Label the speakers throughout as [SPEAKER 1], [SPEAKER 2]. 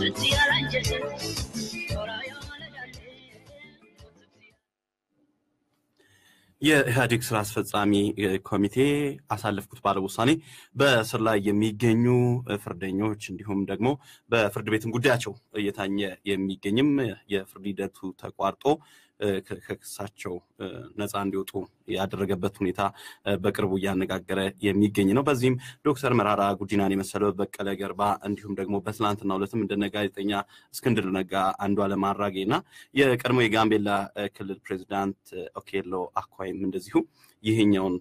[SPEAKER 1] የኢህአዴግ ስራ አስፈጻሚ ኮሚቴ አሳለፍኩት ባለው ውሳኔ በእስር ላይ የሚገኙ ፍርደኞች እንዲሁም ደግሞ በፍርድ ቤትም ጉዳያቸው እየታኘ የሚገኝም የፍርድ ሂደቱ ተቋርጦ ከክሳቸው ነፃ እንዲወጡ ያደረገበት ሁኔታ በቅርቡ እያነጋገረ የሚገኝ ነው። በዚህም ዶክተር መራራ ጉዲናን የመሰለው በቀለ ገርባ እንዲሁም ደግሞ በትናንትናው ዕለትም እንደነ ጋዜጠኛ እስክንድር ነጋ፣ አንዱዓለም አራጌ እና የቀድሞ የጋምቤላ ክልል ፕሬዚዳንት ኦኬሎ አኳይም እንደዚሁ ይህኛውን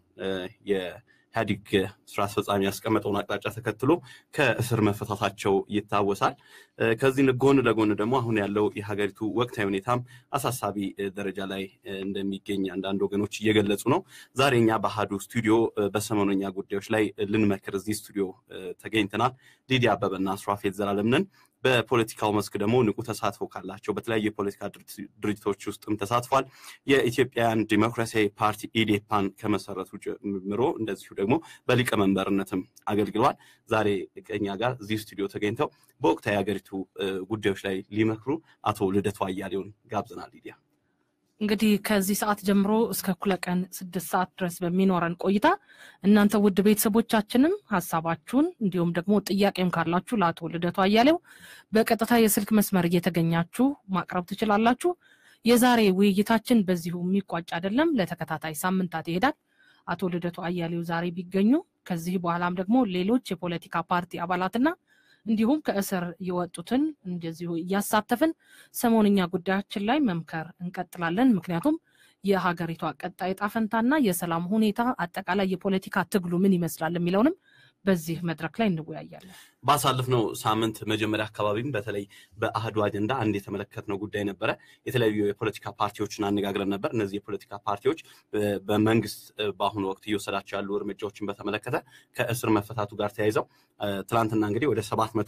[SPEAKER 1] ኢህአዲግ ስራ አስፈጻሚ ያስቀመጠውን አቅጣጫ ተከትሎ ከእስር መፈታታቸው ይታወሳል። ከዚህ ጎን ለጎን ደግሞ አሁን ያለው የሀገሪቱ ወቅታዊ ሁኔታም አሳሳቢ ደረጃ ላይ እንደሚገኝ አንዳንድ ወገኖች እየገለጹ ነው። ዛሬ እኛ በአሃዱ ስቱዲዮ በሰሞነኛ ጉዳዮች ላይ ልንመክር እዚህ ስቱዲዮ ተገኝተናል። ሊዲያ አበበና ሱራፌል ዘላለም ነን። በፖለቲካው መስክ ደግሞ ንቁ ተሳትፎ ካላቸው በተለያዩ የፖለቲካ ድርጅቶች ውስጥም ተሳትፏል። የኢትዮጵያን ዲሞክራሲያዊ ፓርቲ ኢዴፓን ከመሰረቱ ጀምሮ እንደዚሁ ደግሞ በሊቀመንበርነትም አገልግሏል። ዛሬ ከኛ ጋር እዚህ ስቱዲዮ ተገኝተው በወቅታዊ የሀገሪቱ ጉዳዮች ላይ ሊመክሩ አቶ ልደቱ አያሌውን ጋብዘናል። ሊዲያ
[SPEAKER 2] እንግዲህ ከዚህ ሰዓት ጀምሮ እስከ እኩለ ቀን ስድስት ሰዓት ድረስ በሚኖረን ቆይታ እናንተ ውድ ቤተሰቦቻችንም ሀሳባችሁን እንዲሁም ደግሞ ጥያቄም ካላችሁ ለአቶ ልደቱ አያሌው በቀጥታ የስልክ መስመር እየተገኛችሁ ማቅረብ ትችላላችሁ። የዛሬ ውይይታችን በዚሁ የሚቋጭ አይደለም፣ ለተከታታይ ሳምንታት ይሄዳል። አቶ ልደቱ አያሌው ዛሬ ቢገኙ ከዚህ በኋላም ደግሞ ሌሎች የፖለቲካ ፓርቲ አባላትና እንዲሁም ከእስር የወጡትን እንደዚሁ እያሳተፍን ሰሞንኛ ጉዳያችን ላይ መምከር እንቀጥላለን። ምክንያቱም የሀገሪቷ ቀጣይ ዕጣ ፈንታና የሰላም ሁኔታ አጠቃላይ የፖለቲካ ትግሉ ምን ይመስላል የሚለውንም በዚህ መድረክ ላይ እንወያያለን።
[SPEAKER 1] ባሳለፍነው ሳምንት መጀመሪያ አካባቢም በተለይ በአህዱ አጀንዳ አንድ የተመለከትነው ጉዳይ ነበረ። የተለያዩ የፖለቲካ ፓርቲዎችን አነጋግረን ነበር። እነዚህ የፖለቲካ ፓርቲዎች በመንግስት በአሁኑ ወቅት እየወሰዳቸው ያሉ እርምጃዎችን በተመለከተ ከእስር መፈታቱ ጋር ተያይዘው ትናንትና እንግዲህ ወደ ሰባት መቶ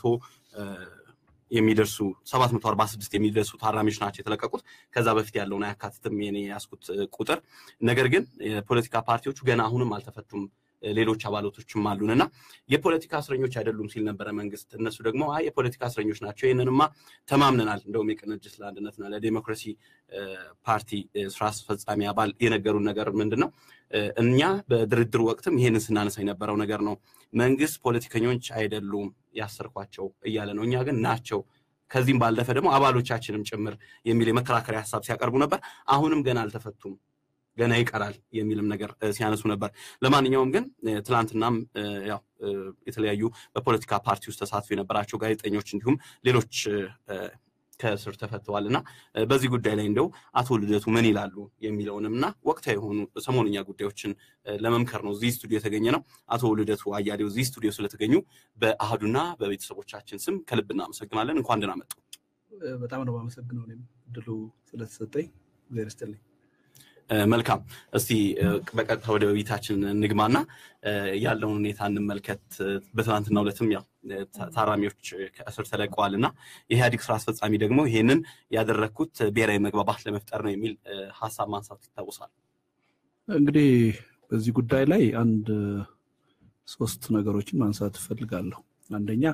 [SPEAKER 1] የሚደርሱ 746 የሚደርሱ ታራሚዎች ናቸው የተለቀቁት። ከዛ በፊት ያለውን አያካትትም የኔ ያስኩት ቁጥር። ነገር ግን የፖለቲካ ፓርቲዎቹ ገና አሁንም አልተፈቱም ሌሎች አባላቶችም አሉን እና የፖለቲካ እስረኞች አይደሉም ሲል ነበረ መንግስት። እነሱ ደግሞ አይ የፖለቲካ እስረኞች ናቸው፣ ይህንንማ ተማምነናል። እንደውም የቅንጅት ለአንድነትና ለዴሞክራሲ ፓርቲ ስራ አስፈጻሚ አባል የነገሩን ነገር ምንድን ነው? እኛ በድርድር ወቅትም ይህንን ስናነሳ የነበረው ነገር ነው። መንግስት ፖለቲከኞች አይደሉም ያሰርኳቸው እያለ ነው። እኛ ግን ናቸው ከዚህም ባለፈ ደግሞ አባሎቻችንም ጭምር የሚል የመከራከሪያ ሀሳብ ሲያቀርቡ ነበር። አሁንም ገና አልተፈቱም ገና ይቀራል የሚልም ነገር ሲያነሱ ነበር። ለማንኛውም ግን ትላንትናም ያው የተለያዩ በፖለቲካ ፓርቲ ውስጥ ተሳትፎ የነበራቸው ጋዜጠኞች እንዲሁም ሌሎች ከእስር ተፈተዋል እና በዚህ ጉዳይ ላይ እንደው አቶ ልደቱ ምን ይላሉ የሚለውንም እና ወቅታዊ የሆኑ ሰሞንኛ ጉዳዮችን ለመምከር ነው እዚህ ስቱዲዮ የተገኘ ነው። አቶ ልደቱ አያሌው እዚህ ስቱዲዮ ስለተገኙ በአህዱና በቤተሰቦቻችን ስም ከልብ እናመሰግናለን። እንኳን ደህና መጡ።
[SPEAKER 3] በጣም ነው የማመሰግነው እኔም እድሉ ስለተሰጠኝ እግዚአብሔር ይስጥልኝ።
[SPEAKER 1] መልካም እስቲ በቀጥታ ወደ ውይይታችን እንግባና ያለውን ሁኔታ እንመልከት። በትናንትናው ዕለትም ያው ታራሚዎች ከእስር ተለቀዋል እና የኢህአዴግ ስራ አስፈጻሚ ደግሞ ይሄንን ያደረግኩት ብሔራዊ መግባባት ለመፍጠር ነው የሚል ሀሳብ ማንሳቱ ይታወሳል።
[SPEAKER 3] እንግዲህ በዚህ ጉዳይ ላይ አንድ ሶስት ነገሮችን ማንሳት እፈልጋለሁ። አንደኛ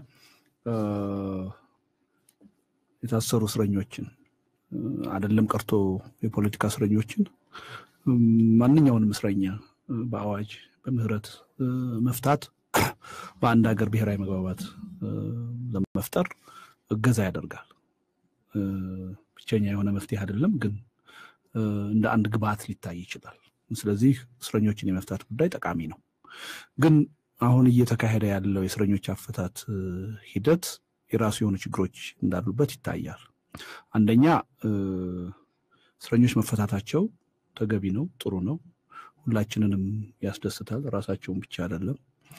[SPEAKER 3] የታሰሩ እስረኞችን አይደለም ቀርቶ የፖለቲካ እስረኞችን ማንኛውንም እስረኛ በአዋጅ በምህረት መፍታት በአንድ ሀገር ብሔራዊ መግባባት ለመፍጠር እገዛ ያደርጋል። ብቸኛ የሆነ መፍትሄ አይደለም፣ ግን እንደ አንድ ግብዓት ሊታይ ይችላል። ስለዚህ እስረኞችን የመፍታት ጉዳይ ጠቃሚ ነው። ግን አሁን እየተካሄደ ያለው የእስረኞች አፈታት ሂደት የራሱ የሆኑ ችግሮች እንዳሉበት ይታያል። አንደኛ እስረኞች መፈታታቸው ተገቢ ነው፣ ጥሩ ነው፣ ሁላችንንም ያስደስታል፣ ራሳቸውን ብቻ አይደለም።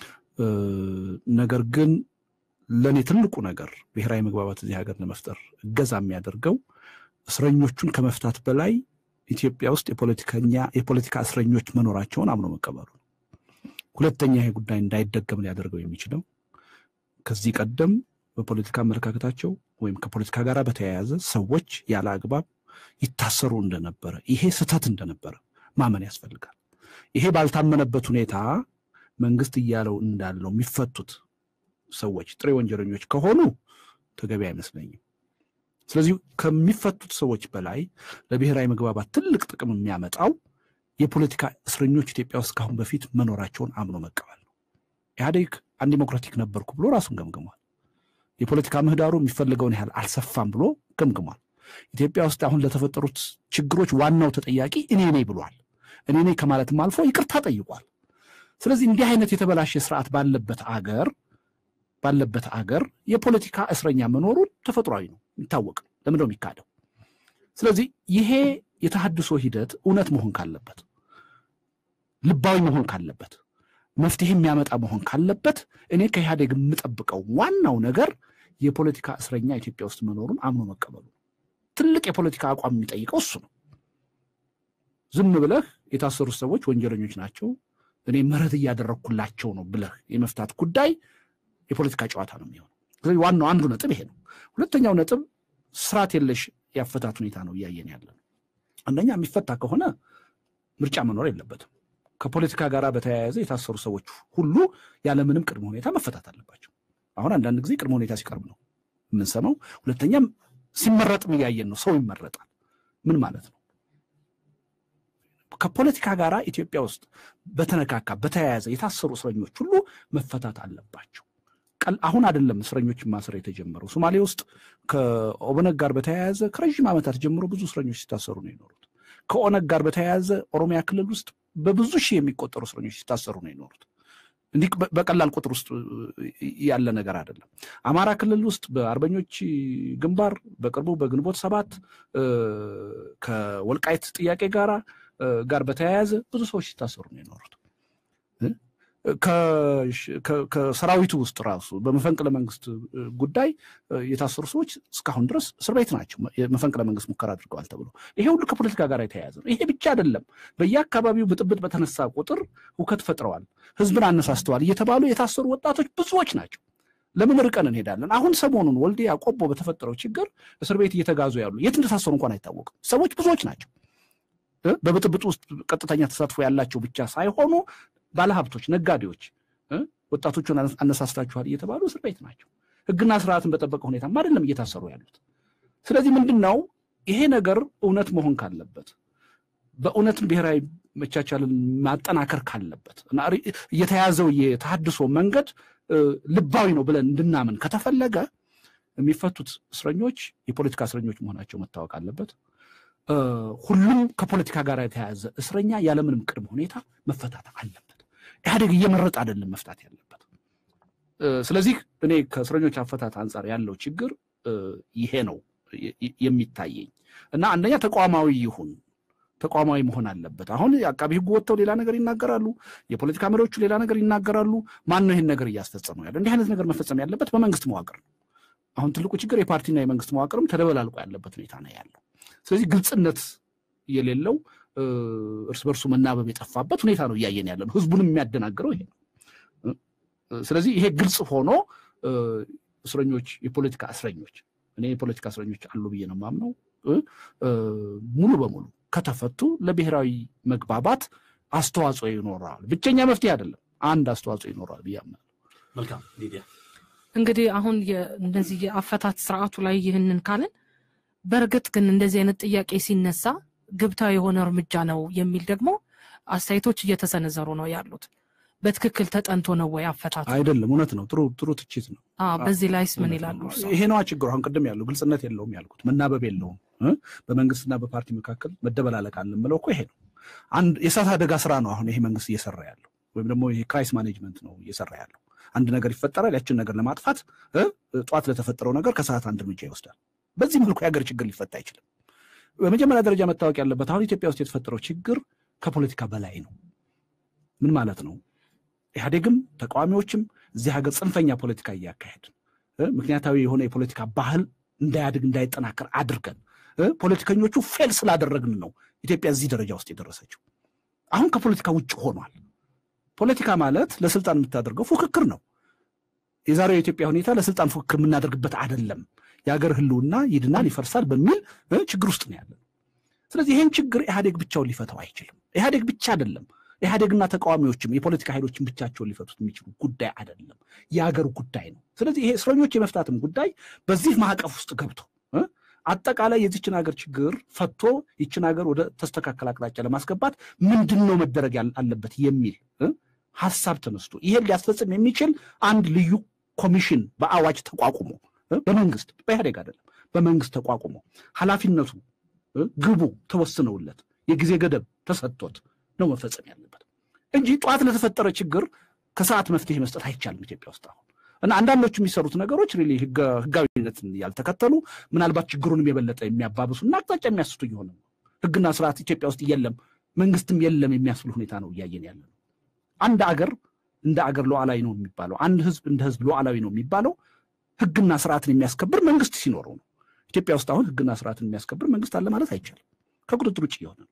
[SPEAKER 3] ነገር ግን ለእኔ ትልቁ ነገር ብሔራዊ መግባባት እዚህ ሀገር ለመፍጠር እገዛ የሚያደርገው እስረኞቹን ከመፍታት በላይ ኢትዮጵያ ውስጥ የፖለቲከኛ የፖለቲካ እስረኞች መኖራቸውን አምኖ መቀበሉ ነው። ሁለተኛ ይሄ ጉዳይ እንዳይደገም ሊያደርገው የሚችለው ከዚህ ቀደም በፖለቲካ አመለካከታቸው ወይም ከፖለቲካ ጋር በተያያዘ ሰዎች ያለ አግባብ ይታሰሩ እንደነበረ ይሄ ስህተት እንደነበረ ማመን ያስፈልጋል። ይሄ ባልታመነበት ሁኔታ መንግስት እያለው እንዳለው የሚፈቱት ሰዎች ጥሬ ወንጀለኞች ከሆኑ ተገቢ አይመስለኝም። ስለዚህ ከሚፈቱት ሰዎች በላይ ለብሔራዊ መግባባት ትልቅ ጥቅም የሚያመጣው የፖለቲካ እስረኞች ኢትዮጵያ ውስጥ ካሁን በፊት መኖራቸውን አምኖ መቀበል ነው። ኢህአዴግ አንዲሞክራቲክ ነበርኩ ብሎ ራሱን ገምግሟል። የፖለቲካ ምህዳሩ የሚፈልገውን ያህል አልሰፋም ብሎ ገምግሟል። ኢትዮጵያ ውስጥ አሁን ለተፈጠሩት ችግሮች ዋናው ተጠያቂ እኔ ነኝ ብሏል። እኔ ነኝ ከማለትም አልፎ ይቅርታ ጠይቋል። ስለዚህ እንዲህ አይነት የተበላሸ ስርዓት ባለበት አገር ባለበት አገር የፖለቲካ እስረኛ መኖሩን ተፈጥሯዊ ነው፣ የሚታወቅ ለምንድነው የሚካደው? ስለዚህ ይሄ የተሃድሶ ሂደት እውነት መሆን ካለበት፣ ልባዊ መሆን ካለበት፣ መፍትሄ የሚያመጣ መሆን ካለበት እኔ ከኢህአዴግ የምጠብቀው ዋናው ነገር የፖለቲካ እስረኛ ኢትዮጵያ ውስጥ መኖሩን አምኖ መቀበሉ። ትልቅ የፖለቲካ አቋም የሚጠይቀው እሱ ነው። ዝም ብለህ የታሰሩት ሰዎች ወንጀለኞች ናቸው፣ እኔ ምህረት እያደረግኩላቸው ነው ብለህ የመፍታት ጉዳይ የፖለቲካ ጨዋታ ነው የሚሆነው። ስለዚህ ዋናው አንዱ ነጥብ ይሄ ነው። ሁለተኛው ነጥብ ስርዓት የለሽ የአፈታት ሁኔታ ነው እያየን ያለ ነው። አንደኛ የሚፈታ ከሆነ ምርጫ መኖር የለበትም። ከፖለቲካ ጋር በተያያዘ የታሰሩ ሰዎች ሁሉ ያለምንም ቅድመ ሁኔታ መፈታት አለባቸው። አሁን አንዳንድ ጊዜ ቅድመ ሁኔታ ሲቀርብ ነው የምንሰማው። ሁለተኛም ሲመረጥም እያየን ነው። ሰው ይመረጣል። ምን ማለት ነው? ከፖለቲካ ጋር ኢትዮጵያ ውስጥ በተነካካ በተያያዘ የታሰሩ እስረኞች ሁሉ መፈታት አለባቸው። አሁን አይደለም እስረኞች ማሰር የተጀመረው። ሶማሌ ውስጥ ከኦብነግ ጋር በተያያዘ ከረዥም ዓመታት ጀምሮ ብዙ እስረኞች ሲታሰሩ ነው የኖሩት። ከኦነግ ጋር በተያያዘ ኦሮሚያ ክልል ውስጥ በብዙ ሺህ የሚቆጠሩ እስረኞች ሲታሰሩ ነው የኖሩት። እንዲህ በቀላል ቁጥር ውስጥ ያለ ነገር አይደለም። አማራ ክልል ውስጥ በአርበኞች ግንባር በቅርቡ በግንቦት ሰባት ከወልቃይት ጥያቄ ጋራ ጋር በተያያዘ ብዙ ሰዎች ሲታሰሩ ነው የኖሩት። ከሰራዊቱ ውስጥ ራሱ በመፈንቅለ መንግስት ጉዳይ የታሰሩ ሰዎች እስካሁን ድረስ እስር ቤት ናቸው። የመፈንቅለ መንግስት ሙከራ አድርገዋል ተብሎ ይሄ ሁሉ ከፖለቲካ ጋር የተያያዘ ነው። ይሄ ብቻ አይደለም። በየአካባቢው ብጥብጥ በተነሳ ቁጥር ሁከት ፈጥረዋል፣ ህዝብን አነሳስተዋል እየተባሉ የታሰሩ ወጣቶች ብዙዎች ናቸው። ለምን ርቀን እንሄዳለን? አሁን ሰሞኑን ወልዲያ ቆቦ በተፈጠረው ችግር እስር ቤት እየተጋዙ ያሉ የት እንደታሰሩ እንኳን አይታወቅም። ሰዎች ብዙዎች ናቸው። በብጥብጥ ውስጥ ቀጥተኛ ተሳትፎ ያላቸው ብቻ ሳይሆኑ ባለሀብቶች፣ ነጋዴዎች ወጣቶቹን አነሳስታችኋል እየተባሉ እስር ቤት ናቸው። ህግና ስርዓትን በጠበቀ ሁኔታም አይደለም እየታሰሩ ያሉት። ስለዚህ ምንድን ነው ይሄ ነገር እውነት መሆን ካለበት በእውነትም ብሔራዊ መቻቻልን ማጠናከር ካለበት እና የተያዘው የተሃድሶ መንገድ ልባዊ ነው ብለን እንድናምን ከተፈለገ የሚፈቱት እስረኞች የፖለቲካ እስረኞች መሆናቸው መታወቅ አለበት። ሁሉም ከፖለቲካ ጋር የተያያዘ እስረኛ ያለምንም ቅድመ ሁኔታ መፈታት አለበት። ኢህአዴግ እየመረጠ አይደለም መፍታት ያለበት። ስለዚህ እኔ ከእስረኞች አፈታት አንጻር ያለው ችግር ይሄ ነው የሚታየኝ እና አንደኛ ተቋማዊ ይሁን ተቋማዊ መሆን አለበት። አሁን የአቃቢ ህጉ ወጥተው ሌላ ነገር ይናገራሉ፣ የፖለቲካ መሪዎቹ ሌላ ነገር ይናገራሉ። ማን ነው ይህን ነገር እያስፈጸመው ያለ? እንዲህ አይነት ነገር መፈጸም ያለበት በመንግስት መዋቅር ነው። አሁን ትልቁ ችግር የፓርቲና የመንግስት መዋቅርም ተደበላልቆ ያለበት ሁኔታ ነው ያለው። ስለዚህ ግልጽነት የሌለው እርስ በርሱ መናበብ የጠፋበት ሁኔታ ነው እያየን ያለ ነው። ህዝቡንም የሚያደናግረው ይሄ ነው። ስለዚህ ይሄ ግልጽ ሆኖ እስረኞች የፖለቲካ እስረኞች እኔ የፖለቲካ እስረኞች አሉ ብዬ ነው የማምነው ሙሉ በሙሉ ከተፈቱ ለብሔራዊ መግባባት አስተዋጽኦ ይኖረዋል። ብቸኛ መፍትሄ አይደለም፣ አንድ አስተዋጽኦ ይኖረዋል ብዬ አምናለሁ።
[SPEAKER 1] መልካም ሊዲያ፣
[SPEAKER 2] እንግዲህ አሁን እነዚህ የአፈታት ስርዓቱ ላይ ይህንን ካልን በእርግጥ ግን እንደዚህ አይነት ጥያቄ ሲነሳ ግብታዊ የሆነ እርምጃ ነው የሚል ደግሞ አስተያየቶች እየተሰነዘሩ ነው ያሉት። በትክክል ተጠንቶ ነው ወይ አፈታቱ?
[SPEAKER 3] አይደለም። እውነት ነው። ጥሩ ጥሩ ትችት ነው።
[SPEAKER 2] በዚህ ላይስ ምን ይላሉ?
[SPEAKER 3] ይሄ ነዋ ችግሩ። አሁን ቅድም ያለው ግልጽነት የለውም ያልኩት መናበብ የለውም። በመንግስትና በፓርቲ መካከል መደበላለቅ አለ የምለው እኮ ይሄ ነው። አንድ የእሳት አደጋ ስራ ነው አሁን ይሄ መንግስት እየሰራ ያለው ወይም ደግሞ ይሄ ክራይስ ማኔጅመንት ነው እየሰራ ያለው። አንድ ነገር ይፈጠራል። ያችን ነገር ለማጥፋት ጠዋት ለተፈጠረው ነገር ከሰዓት አንድ እርምጃ ይወስዳል። በዚህ መልኩ የሀገር ችግር ሊፈታ አይችልም። በመጀመሪያ ደረጃ መታወቅ ያለበት አሁን ኢትዮጵያ ውስጥ የተፈጠረው ችግር ከፖለቲካ በላይ ነው። ምን ማለት ነው? ኢህአዴግም ተቃዋሚዎችም እዚህ ሀገር ጽንፈኛ ፖለቲካ እያካሄድን ምክንያታዊ የሆነ የፖለቲካ ባህል እንዳያድግ እንዳይጠናከር አድርገን ፖለቲከኞቹ ፌል ስላደረግን ነው ኢትዮጵያ እዚህ ደረጃ ውስጥ የደረሰችው። አሁን ከፖለቲካ ውጭ ሆኗል። ፖለቲካ ማለት ለስልጣን የምታደርገው ፉክክር ነው። የዛሬው የኢትዮጵያ ሁኔታ ለስልጣን ፉክክር የምናደርግበት አይደለም። የሀገር ህልውና ይድናል፣ ይፈርሳል በሚል ችግር ውስጥ ነው ያለን። ስለዚህ ይህን ችግር ኢህአዴግ ብቻውን ሊፈታው አይችልም። ኢህአዴግ ብቻ አይደለም ኢህአዴግና ተቃዋሚዎችም የፖለቲካ ኃይሎችን ብቻቸውን ሊፈቱት የሚችሉ ጉዳይ አይደለም፣ የሀገር ጉዳይ ነው። ስለዚህ ይሄ እስረኞች የመፍታትም ጉዳይ በዚህ ማዕቀፍ ውስጥ ገብቶ አጠቃላይ የዚችን ሀገር ችግር ፈቶ ይችን ሀገር ወደ ተስተካከል አቅጣጫ ለማስገባት ምንድን ነው መደረግ አለበት የሚል ሀሳብ ተነስቶ ይሄን ሊያስፈጽም የሚችል አንድ ልዩ ኮሚሽን በአዋጅ ተቋቁሞ በመንግስት በኢህአዴግ አይደለም፣ በመንግስት ተቋቁሞ ኃላፊነቱ ግቡ ተወስነውለት የጊዜ ገደብ ተሰጥቶት ነው መፈጸም ያለበት እንጂ ጠዋት ለተፈጠረ ችግር ከሰዓት መፍትሄ መስጠት አይቻልም ኢትዮጵያ ውስጥ አሁን እና አንዳንዶቹ የሚሰሩት ነገሮች ሪሊ ህጋዊነትን ያልተከተሉ ምናልባት ችግሩንም የበለጠ የሚያባብሱ እና አቅጣጫ የሚያስቱ እየሆነ ነው። ህግና ስርዓት ኢትዮጵያ ውስጥ የለም፣ መንግስትም የለም የሚያስብል ሁኔታ ነው እያየን ያለ ነው። አንድ አገር እንደ አገር ሉዓላዊ ነው የሚባለው፣ አንድ ህዝብ እንደ ህዝብ ሉዓላዊ ነው የሚባለው ህግና ስርዓትን የሚያስከብር መንግስት ሲኖረው ነው። ኢትዮጵያ ውስጥ አሁን ህግና ስርዓትን የሚያስከብር መንግስት አለ ማለት አይቻልም። ከቁጥጥር ውጭ የሆነ ነው።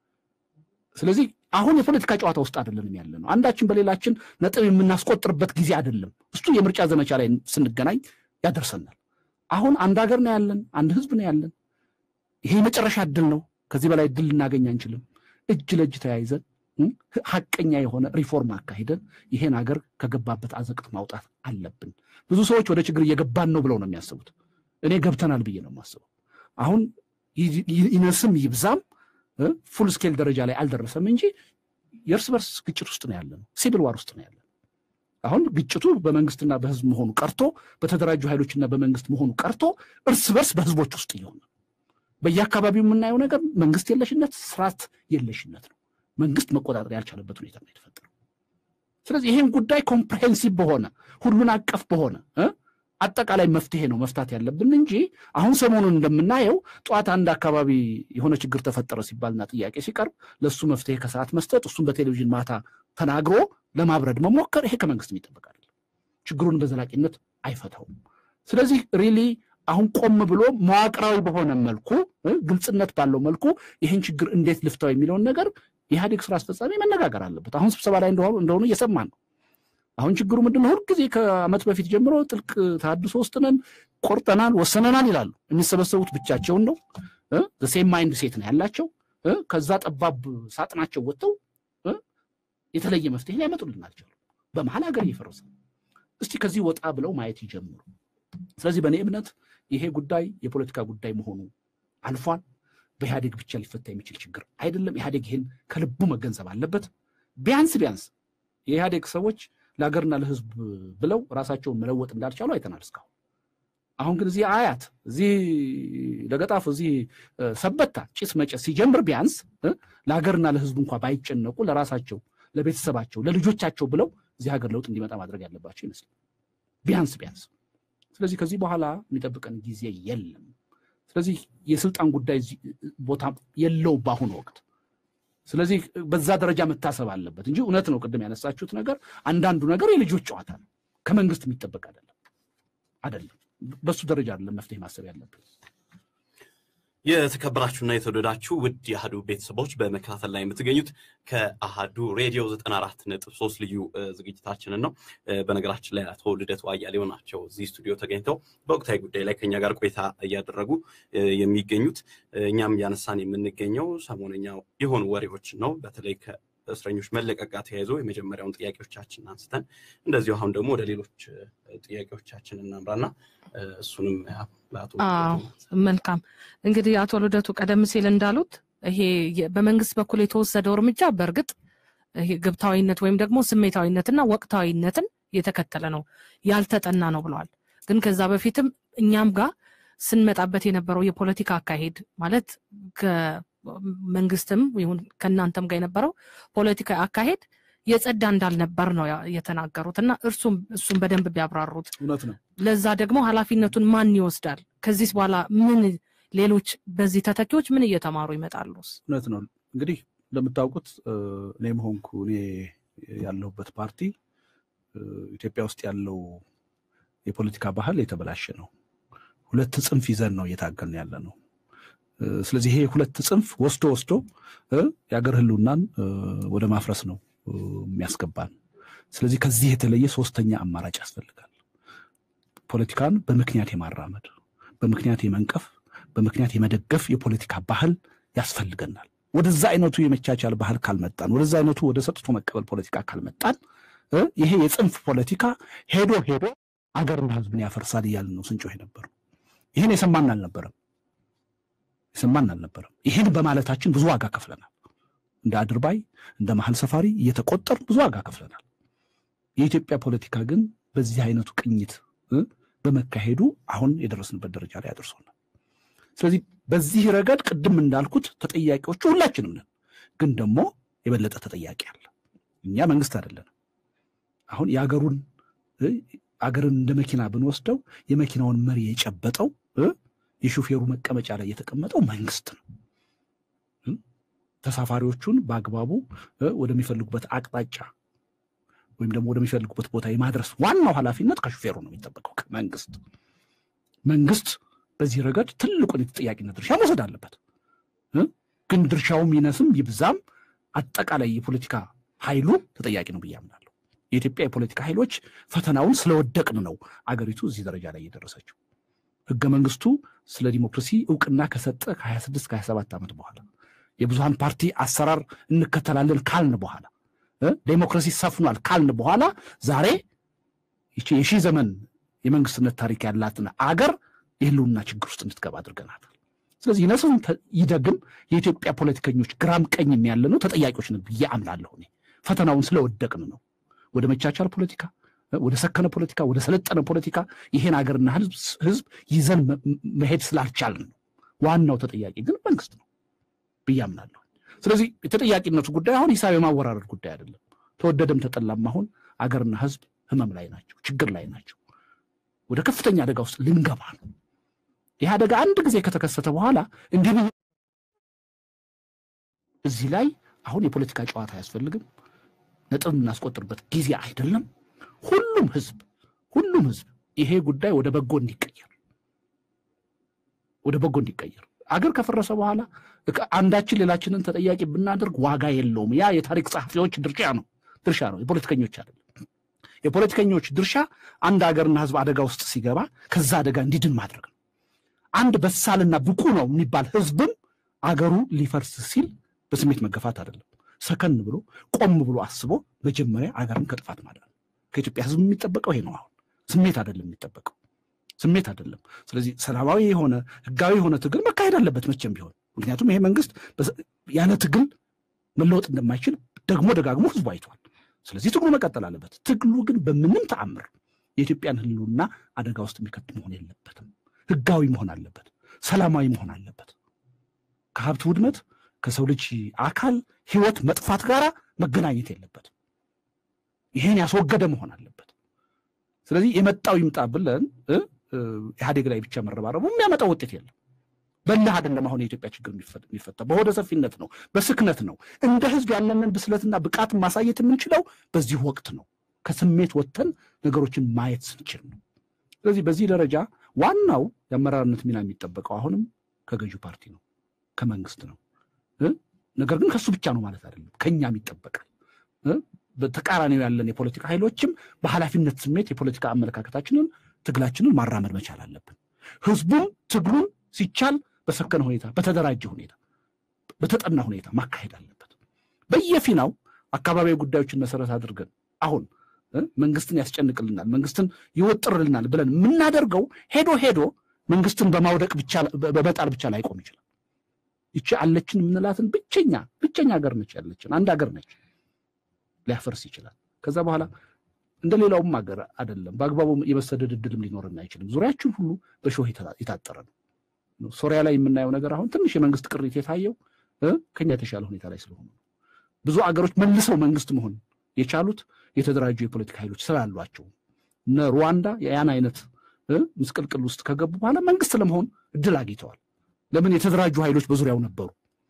[SPEAKER 3] ስለዚህ አሁን የፖለቲካ ጨዋታ ውስጥ አይደለንም ያለ ነው። አንዳችን በሌላችን ነጥብ የምናስቆጥርበት ጊዜ አይደለም። እሱ የምርጫ ዘመቻ ላይ ስንገናኝ ያደርሰናል። አሁን አንድ ሀገር ነው ያለን፣ አንድ ህዝብ ነው ያለን። ይሄ የመጨረሻ እድል ነው። ከዚህ በላይ እድል ልናገኝ አንችልም። እጅ ለእጅ ተያይዘን ሀቀኛ የሆነ ሪፎርም አካሂደን ይሄን ሀገር ከገባበት አዘቅት ማውጣት አለብን። ብዙ ሰዎች ወደ ችግር እየገባን ነው ብለው ነው የሚያስቡት። እኔ ገብተናል ብዬ ነው የማስበው። አሁን ይነስም ይብዛም ፉል ስኬል ደረጃ ላይ አልደረሰም እንጂ የእርስ በርስ ግጭት ውስጥ ነው ያለ ነው። ሲቪል ዋር ውስጥ ነው ያለ ነው። አሁን ግጭቱ በመንግስትና በህዝብ መሆኑ ቀርቶ በተደራጁ ኃይሎችና በመንግስት መሆኑ ቀርቶ እርስ በርስ በህዝቦች ውስጥ እየሆነ በየአካባቢው የምናየው ነገር መንግስት የለሽነት፣ ስርዓት የለሽነት ነው። መንግስት መቆጣጠር ያልቻለበት ሁኔታ ነው የተፈጠረው። ስለዚህ ይህን ጉዳይ ኮምፕሬሄንሲቭ በሆነ ሁሉን አቀፍ በሆነ አጠቃላይ መፍትሄ ነው መፍታት ያለብን እንጂ አሁን ሰሞኑን እንደምናየው ጠዋት አንድ አካባቢ የሆነ ችግር ተፈጠረ ሲባልና ጥያቄ ሲቀርብ ለእሱ መፍትሄ ከሰዓት መስጠት እሱም በቴሌቪዥን ማታ ተናግሮ ለማብረድ መሞከር ይሄ ከመንግስት የሚጠበቅ አይደለም። ችግሩን በዘላቂነት አይፈታውም። ስለዚህ ሪሊ አሁን ቆም ብሎ መዋቅራዊ በሆነ መልኩ ግልጽነት ባለው መልኩ ይህን ችግር እንዴት ልፍታው የሚለውን ነገር የኢህአዴግ ስራ አስፈጻሚ መነጋገር አለበት። አሁን ስብሰባ ላይ እንደሆኑ እየሰማን ነው። አሁን ችግሩ ምንድን ነው? ሁልጊዜ ከዓመት በፊት ጀምሮ ጥልቅ ተሃድሶ ውስጥ ነን፣ ቆርጠናል፣ ወሰነናል ይላሉ። የሚሰበሰቡት ብቻቸውን ነው። ሴም ማይንድ ሴት ነው ያላቸው። ከዛ ጠባብ ሳጥናቸው ወጥተው የተለየ መፍትሄ ሊያመጡልን አልቻሉም። በመሀል ሀገር እየፈረሰ እስቲ ከዚህ ወጣ ብለው ማየት ይጀምሩ። ስለዚህ በእኔ እምነት ይሄ ጉዳይ የፖለቲካ ጉዳይ መሆኑ አልፏል። በኢህአዴግ ብቻ ሊፈታ የሚችል ችግር አይደለም። ኢህአዴግ ይህን ከልቡ መገንዘብ አለበት። ቢያንስ ቢያንስ የኢህአዴግ ሰዎች ለሀገርና ለሕዝብ ብለው ራሳቸውን መለወጥ እንዳልቻሉ አይተናል እስካሁን። አሁን ግን እዚህ አያት፣ እዚህ ለገጣፉ፣ እዚህ ሰበታ ጭስ መጨስ ሲጀምር ቢያንስ ለሀገርና ለሕዝብ እንኳ ባይጨነቁ ለራሳቸው፣ ለቤተሰባቸው፣ ለልጆቻቸው ብለው እዚህ ሀገር ለውጥ እንዲመጣ ማድረግ ያለባቸው ይመስላል ቢያንስ ቢያንስ። ስለዚህ ከዚህ በኋላ የሚጠብቀን ጊዜ የለም። ስለዚህ የስልጣን ጉዳይ ቦታ የለውም በአሁኑ ወቅት። ስለዚህ በዛ ደረጃ መታሰብ አለበት እንጂ እውነት ነው ቅድም ያነሳችሁት ነገር አንዳንዱ ነገር የልጆች ጨዋታ ነው፣ ከመንግስት የሚጠበቅ አይደለም አይደለም። በሱ ደረጃ አይደለም መፍትሄ ማሰብ ያለብን።
[SPEAKER 1] የተከበራችሁና የተወደዳችሁ ውድ የአህዱ ቤተሰቦች በመከታተል ላይ የምትገኙት ከአህዱ ሬዲዮ ዘጠና አራት ነጥብ ሶስት ልዩ ዝግጅታችንን ነው። በነገራችን ላይ አቶ ልደቱ አያሌው ናቸው እዚህ ስቱዲዮ ተገኝተው በወቅታዊ ጉዳይ ላይ ከኛ ጋር ቆይታ እያደረጉ የሚገኙት። እኛም እያነሳን የምንገኘው ሰሞነኛ የሆኑ ወሬዎችን ነው። በተለይ ከእስረኞች መለቀቅ ጋር ተያይዞ የመጀመሪያውን ጥያቄዎቻችን አንስተን እንደዚሁ አሁን ደግሞ ወደ ሌሎች ጥያቄዎቻችን እናምራና እሱንም ለአቶ
[SPEAKER 2] መልካም እንግዲህ አቶ ልደቱ ቀደም ሲል እንዳሉት ይሄ በመንግስት በኩል የተወሰደው እርምጃ በእርግጥ ይሄ ግብታዊነት ወይም ደግሞ ስሜታዊነትና ወቅታዊነትን የተከተለ ነው፣ ያልተጠና ነው ብለዋል። ግን ከዛ በፊትም እኛም ጋር ስንመጣበት የነበረው የፖለቲካ አካሄድ ማለት ከመንግስትም ይሁን ከእናንተም ጋር የነበረው ፖለቲካ አካሄድ የጸዳ እንዳልነበር ነው የተናገሩት እና እርሱም እሱም በደንብ ቢያብራሩት
[SPEAKER 3] እውነት ነው።
[SPEAKER 2] ለዛ ደግሞ ኃላፊነቱን ማን ይወስዳል? ከዚህ በኋላ ምን ሌሎች በዚህ ተተኪዎች ምን እየተማሩ ይመጣሉ?
[SPEAKER 3] እውነት ነው። እንግዲህ እንደምታውቁት እኔም ሆንኩ እኔ ያለሁበት ፓርቲ ኢትዮጵያ ውስጥ ያለው የፖለቲካ ባህል የተበላሸ ነው። ሁለት ጽንፍ ይዘን ነው እየታገልን ያለ ነው። ስለዚህ ይሄ ሁለት ጽንፍ ወስዶ ወስዶ የአገር ህልውናን ወደ ማፍረስ ነው የሚያስገባን። ስለዚህ ከዚህ የተለየ ሶስተኛ አማራጭ ያስፈልጋል። ፖለቲካን በምክንያት የማራመድ በምክንያት የመንቀፍ በምክንያት የመደገፍ የፖለቲካ ባህል ያስፈልገናል። ወደዛ አይነቱ የመቻቻል ባህል ካልመጣን፣ ወደዛ አይነቱ ወደ ሰጥቶ መቀበል ፖለቲካ ካልመጣን ይሄ የጽንፍ ፖለቲካ ሄዶ ሄዶ አገርና ሕዝብን ያፈርሳል እያልን ነው ስንጮህ የነበረው። ይህን የሰማን አልነበረም የሰማን አልነበረም። ይህን በማለታችን ብዙ ዋጋ ከፍለናል። እንደ አድርባይ እንደ መሀል ሰፋሪ እየተቆጠር ብዙ ዋጋ ከፍለናል። የኢትዮጵያ ፖለቲካ ግን በዚህ አይነቱ ቅኝት በመካሄዱ አሁን የደረስንበት ደረጃ ላይ አድርሶናል። ስለዚህ በዚህ ረገድ ቅድም እንዳልኩት ተጠያቂዎቹ ሁላችንም ነን። ግን ደግሞ የበለጠ ተጠያቂ አለ። እኛ መንግስት አይደለንም። አሁን የአገሩን አገርን እንደ መኪና ብንወስደው የመኪናውን መሪ የጨበጠው የሹፌሩ መቀመጫ ላይ የተቀመጠው መንግስት ነው። ተሳፋሪዎቹን በአግባቡ ወደሚፈልጉበት አቅጣጫ ወይም ደግሞ ወደሚፈልጉበት ቦታ የማድረስ ዋናው ኃላፊነት ከሹፌሩ ነው የሚጠበቀው ከመንግስት። መንግስት በዚህ ረገድ ትልቁን የተጠያቂነት ድርሻ መውሰድ አለበት። ግን ድርሻውም ይነስም ይብዛም አጠቃላይ የፖለቲካ ኃይሉ ተጠያቂ ነው ብዬ አምናለሁ። የኢትዮጵያ የፖለቲካ ኃይሎች ፈተናውን ስለወደቅን ነው አገሪቱ እዚህ ደረጃ ላይ እየደረሰችው። ህገ መንግስቱ ስለ ዲሞክራሲ እውቅና ከሰጠ ከ26 ከ27 ዓመት በኋላ የብዙሃን ፓርቲ አሰራር እንከተላለን ካልን በኋላ ዴሞክራሲ ሰፍኗል ካልን በኋላ ዛሬ የሺህ ዘመን የመንግስትነት ታሪክ ያላትን አገር የህልውና ችግር ውስጥ እንድትገባ አድርገናታል። ስለዚህ ይነስም ይደግም የኢትዮጵያ ፖለቲከኞች ግራም ቀኝም ያለ ነው ተጠያቂዎች ነን ብዬ አምናለሁ። እኔ ፈተናውን ስለወደቅን ነው ወደ መቻቻል ፖለቲካ፣ ወደ ሰከነ ፖለቲካ፣ ወደ ሰለጠነ ፖለቲካ ይሄን ሀገርና ህዝብ ይዘን መሄድ ስላልቻልን ነው። ዋናው ተጠያቂ ግን መንግስት ነው ብዬ አምናለሁ። ስለዚህ የተጠያቂነቱ ጉዳይ አሁን ሂሳብ የማወራረድ ጉዳይ አይደለም። ተወደደም ተጠላም አሁን አገርና ህዝብ ህመም ላይ ናቸው፣ ችግር ላይ ናቸው። ወደ ከፍተኛ አደጋ ውስጥ ልንገባ ነው። ይህ አደጋ አንድ ጊዜ ከተከሰተ በኋላ እንዲህ እዚህ ላይ አሁን የፖለቲካ ጨዋታ አያስፈልግም። ነጥብ የምናስቆጥርበት ጊዜ አይደለም። ሁሉም ህዝብ ሁሉም ህዝብ ይሄ ጉዳይ ወደ በጎ እንዲቀየር ወደ በጎ እንዲቀየር አገር ከፈረሰ በኋላ አንዳችን ሌላችንን ተጠያቂ ብናደርግ ዋጋ የለውም። ያ የታሪክ ጸሐፊዎች ድርሻ ነው ድርሻ ነው፣ የፖለቲከኞች አይደለም። የፖለቲከኞች ድርሻ አንድ ሀገርና ህዝብ አደጋ ውስጥ ሲገባ ከዛ አደጋ እንዲድን ማድረግ ነው። አንድ በሳልና ብቁ ነው የሚባል ህዝብም አገሩ ሊፈርስ ሲል በስሜት መገፋት አይደለም። ሰከን ብሎ ቆም ብሎ አስቦ መጀመሪያ አገርን ከጥፋት ማዳን ከኢትዮጵያ ህዝብ የሚጠበቀው ይሄ ነው። አሁን ስሜት አይደለም የሚጠበቀው ስሜት አይደለም። ስለዚህ ሰላማዊ የሆነ ህጋዊ የሆነ ትግል መካሄድ አለበት መቼም ቢሆን። ምክንያቱም ይሄ መንግስት ያለ ትግል መለወጥ እንደማይችል ደግሞ ደጋግሞ ህዝቡ አይቷል። ስለዚህ ትግሉ መቀጠል አለበት። ትግሉ ግን በምንም ተአምር የኢትዮጵያን ህልውና አደጋ ውስጥ የሚከት መሆን የለበትም። ህጋዊ መሆን አለበት። ሰላማዊ መሆን አለበት። ከሀብት ውድመት ከሰው ልጅ አካል ህይወት መጥፋት ጋር መገናኘት የለበትም። ይሄን ያስወገደ መሆን አለበት። ስለዚህ የመጣው ይምጣ ብለን ኢህአዴግ ላይ ብቻ መረባረቡ የሚያመጣው ውጤት የለም። በልህ አይደለም አሁን የኢትዮጵያ ችግር የሚፈታ በሆደ ሰፊነት ነው፣ በስክነት ነው። እንደ ህዝብ ያለንን ብስለትና ብቃት ማሳየት የምንችለው በዚህ ወቅት ነው። ከስሜት ወጥተን ነገሮችን ማየት ስንችል ነው። ስለዚህ በዚህ ደረጃ ዋናው የአመራርነት ሚና የሚጠበቀው አሁንም ከገዢው ፓርቲ ነው፣ ከመንግስት ነው። ነገር ግን ከሱ ብቻ ነው ማለት አይደለም፣ ከኛም ይጠበቃል። በተቃራኒው ያለን የፖለቲካ ኃይሎችም በኃላፊነት ስሜት የፖለቲካ አመለካከታችንን ትግላችንን ማራመድ መቻል አለብን። ህዝቡም ትግሉን ሲቻል በሰከነ ሁኔታ፣ በተደራጀ ሁኔታ፣ በተጠና ሁኔታ ማካሄድ አለበት። በየፊናው አካባቢያዊ ጉዳዮችን መሰረት አድርገን አሁን መንግስትን ያስጨንቅልናል፣ መንግስትን ይወጥርልናል ብለን የምናደርገው ሄዶ ሄዶ መንግስትን በማውደቅ ብቻ በመጣል ብቻ ላይቆም ይችላል። ይቺ አለችን የምንላትን ብቸኛ ብቸኛ ሀገር ነች ያለችን አንድ ሀገር ነች። ሊያፈርስ ይችላል። ከዛ በኋላ እንደ ሌላውም ሀገር አይደለም። በአግባቡ የመሰደድ እድልም ሊኖርን አይችልም። ዙሪያችን ሁሉ በሾህ የታጠረ ነው። ሶሪያ ላይ የምናየው ነገር አሁን ትንሽ የመንግስት ቅሪት የታየው ከኛ የተሻለ ሁኔታ ላይ ስለሆኑ ብዙ አገሮች መልሰው መንግስት መሆን የቻሉት የተደራጁ የፖለቲካ ኃይሎች ስላሏቸው እነ ሩዋንዳ ያን አይነት ምስቅልቅል ውስጥ ከገቡ በኋላ መንግስት ለመሆን እድል አግኝተዋል። ለምን? የተደራጁ ኃይሎች በዙሪያው ነበሩ።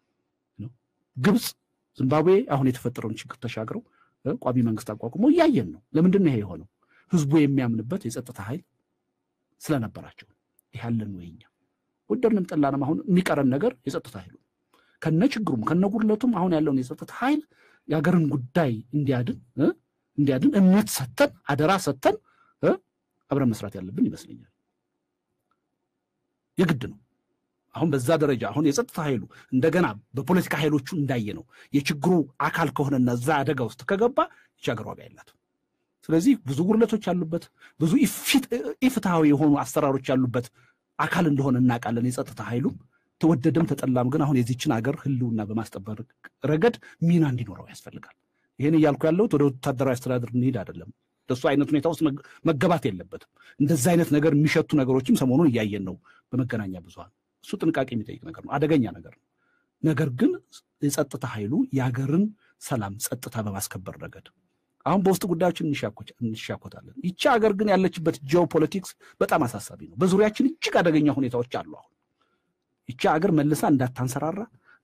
[SPEAKER 3] ግብፅ፣ ዚምባብዌ አሁን የተፈጠረውን ችግር ተሻግረው ቋሚ መንግስት አቋቁሞ እያየን ነው። ለምንድን ነው ይሄ የሆነው? ህዝቡ የሚያምንበት የጸጥታ ኃይል ስለነበራቸው። ይህ ያለን ነው የኛ ወደድንም ጠላንም አሁን የሚቀረን ነገር የጸጥታ ኃይሉ ከነ ችግሩም ከነ ጉድለቱም አሁን ያለውን የጸጥታ ኃይል የሀገርን ጉዳይ እንዲያድን እንዲያድን እምነት ሰተን አደራ ሰተን አብረን መስራት ያለብን ይመስለኛል። የግድ ነው። አሁን በዛ ደረጃ አሁን የጸጥታ ኃይሉ እንደገና በፖለቲካ ኃይሎቹ እንዳየ ነው የችግሩ አካል ከሆነና እዛ አደጋ ውስጥ ከገባ ይቺ ሀገር ዋጋ የላትም። ስለዚህ ብዙ ጉድለቶች ያሉበት ብዙ ኢፍትሐዊ የሆኑ አሰራሮች ያሉበት አካል እንደሆነ እናውቃለን። የጸጥታ ኃይሉ ተወደደም ተጠላም ግን አሁን የዚችን ሀገር ህልውና በማስጠበቅ ረገድ ሚና እንዲኖረው ያስፈልጋል። ይህን እያልኩ ያለሁት ወደ ወታደራዊ አስተዳደር እንሄድ አይደለም። እንደሱ አይነት ሁኔታ ውስጥ መገባት የለበትም። እንደዚ አይነት ነገር የሚሸቱ ነገሮችም ሰሞኑን እያየን ነው በመገናኛ ብዙሃን። እሱ ጥንቃቄ የሚጠይቅ ነገር ነው፣ አደገኛ ነገር ነው። ነገር ግን የጸጥታ ኃይሉ የሀገርን ሰላም ጸጥታ በማስከበር ረገድ አሁን በውስጥ ጉዳዮችን እንሻኮታለን። ይቺ ሀገር ግን ያለችበት ጂኦፖለቲክስ በጣም አሳሳቢ ነው። በዙሪያችን እጅግ አደገኛ ሁኔታዎች አሉ። አሁን ይቺ ሀገር መልሳ እንዳታንሰራራ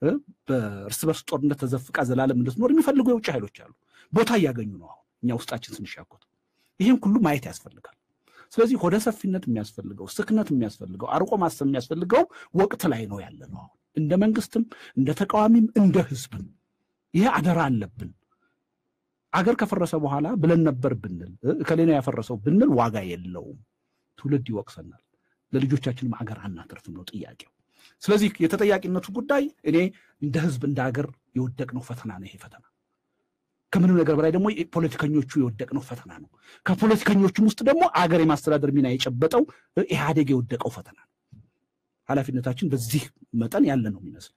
[SPEAKER 3] በእርስ በርስ ጦርነት ተዘፍቃ ዘላለም እንድትኖር የሚፈልጉ የውጭ ኃይሎች አሉ። ቦታ እያገኙ ነው። አሁን እኛ ውስጣችን ስንሻኮት ይህን ሁሉ ማየት ያስፈልጋል። ስለዚህ ሆደ ሰፊነት የሚያስፈልገው ስክነት የሚያስፈልገው አርቆ ማሰብ የሚያስፈልገው ወቅት ላይ ነው ያለ ነው። አሁን እንደ መንግስትም እንደ ተቃዋሚም እንደ ህዝብም ይሄ አደራ አለብን። አገር ከፈረሰ በኋላ ብለን ነበር ብንል እከሌ ነው ያፈረሰው ብንል ዋጋ የለውም። ትውልድ ይወቅሰናል። ለልጆቻችንም አገር አናተርፍም ነው ጥያቄው። ስለዚህ የተጠያቂነቱ ጉዳይ እኔ እንደ ህዝብ እንደ ሀገር የወደቅነው ፈተና ነው። ይሄ ፈተና ከምንም ነገር በላይ ደግሞ ፖለቲከኞቹ የወደቅነው ፈተና ነው። ከፖለቲከኞቹም ውስጥ ደግሞ አገር የማስተዳደር ሚና የጨበጠው ኢህአዴግ የወደቀው ፈተና ነው። ኃላፊነታችን በዚህ መጠን ያለ ነው የሚመስል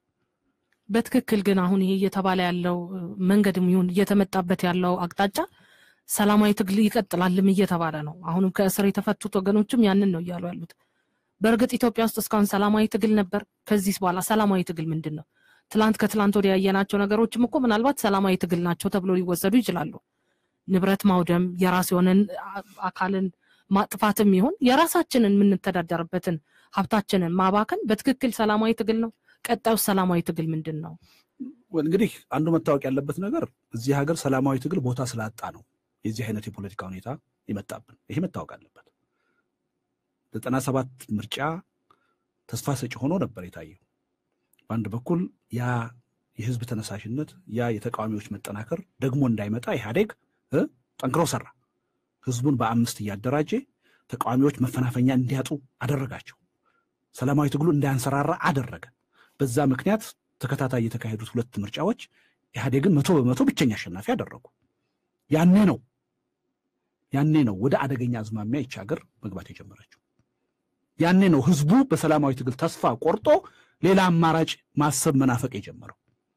[SPEAKER 2] በትክክል ግን አሁን ይሄ እየተባለ ያለው መንገድም ይሁን እየተመጣበት ያለው አቅጣጫ ሰላማዊ ትግል ይቀጥላልም እየተባለ ነው። አሁንም ከእስር የተፈቱት ወገኖችም ያንን ነው እያሉ ያሉት። በእርግጥ ኢትዮጵያ ውስጥ እስካሁን ሰላማዊ ትግል ነበር። ከዚህ በኋላ ሰላማዊ ትግል ምንድን ነው? ትላንት ከትላንት ወዲያ ያየናቸው ነገሮችም እኮ ምናልባት ሰላማዊ ትግል ናቸው ተብሎ ሊወሰዱ ይችላሉ። ንብረት ማውደም፣ የራስ የሆነን አካልን ማጥፋትም ይሁን የራሳችንን የምንተዳደርበትን ሀብታችንን ማባከን በትክክል ሰላማዊ ትግል ነው? ቀጣዩ ሰላማዊ ትግል ምንድን ነው?
[SPEAKER 3] እንግዲህ አንዱ መታወቅ ያለበት ነገር እዚህ ሀገር ሰላማዊ ትግል ቦታ ስላጣ ነው የዚህ አይነት የፖለቲካ ሁኔታ ይመጣብን። ይሄ መታወቅ አለበት። ዘጠና ሰባት ምርጫ ተስፋ ሰጪ ሆኖ ነበር የታየው። በአንድ በኩል ያ የህዝብ ተነሳሽነት ያ የተቃዋሚዎች መጠናከር ደግሞ እንዳይመጣ ኢህአዴግ ጠንክሮ ሰራ። ህዝቡን በአምስት እያደራጀ ተቃዋሚዎች መፈናፈኛ እንዲያጡ አደረጋቸው። ሰላማዊ ትግሉ እንዳያንሰራራ አደረገ። በዛ ምክንያት ተከታታይ የተካሄዱት ሁለት ምርጫዎች ኢህአዴግን መቶ በመቶ ብቸኛ አሸናፊ አደረጉ። ያኔ ነው ያኔ ነው ወደ አደገኛ አዝማሚያ ይች ሀገር መግባት የጀመረችው። ያኔ ነው ህዝቡ በሰላማዊ ትግል ተስፋ ቆርጦ ሌላ አማራጭ ማሰብ መናፈቅ የጀመረው።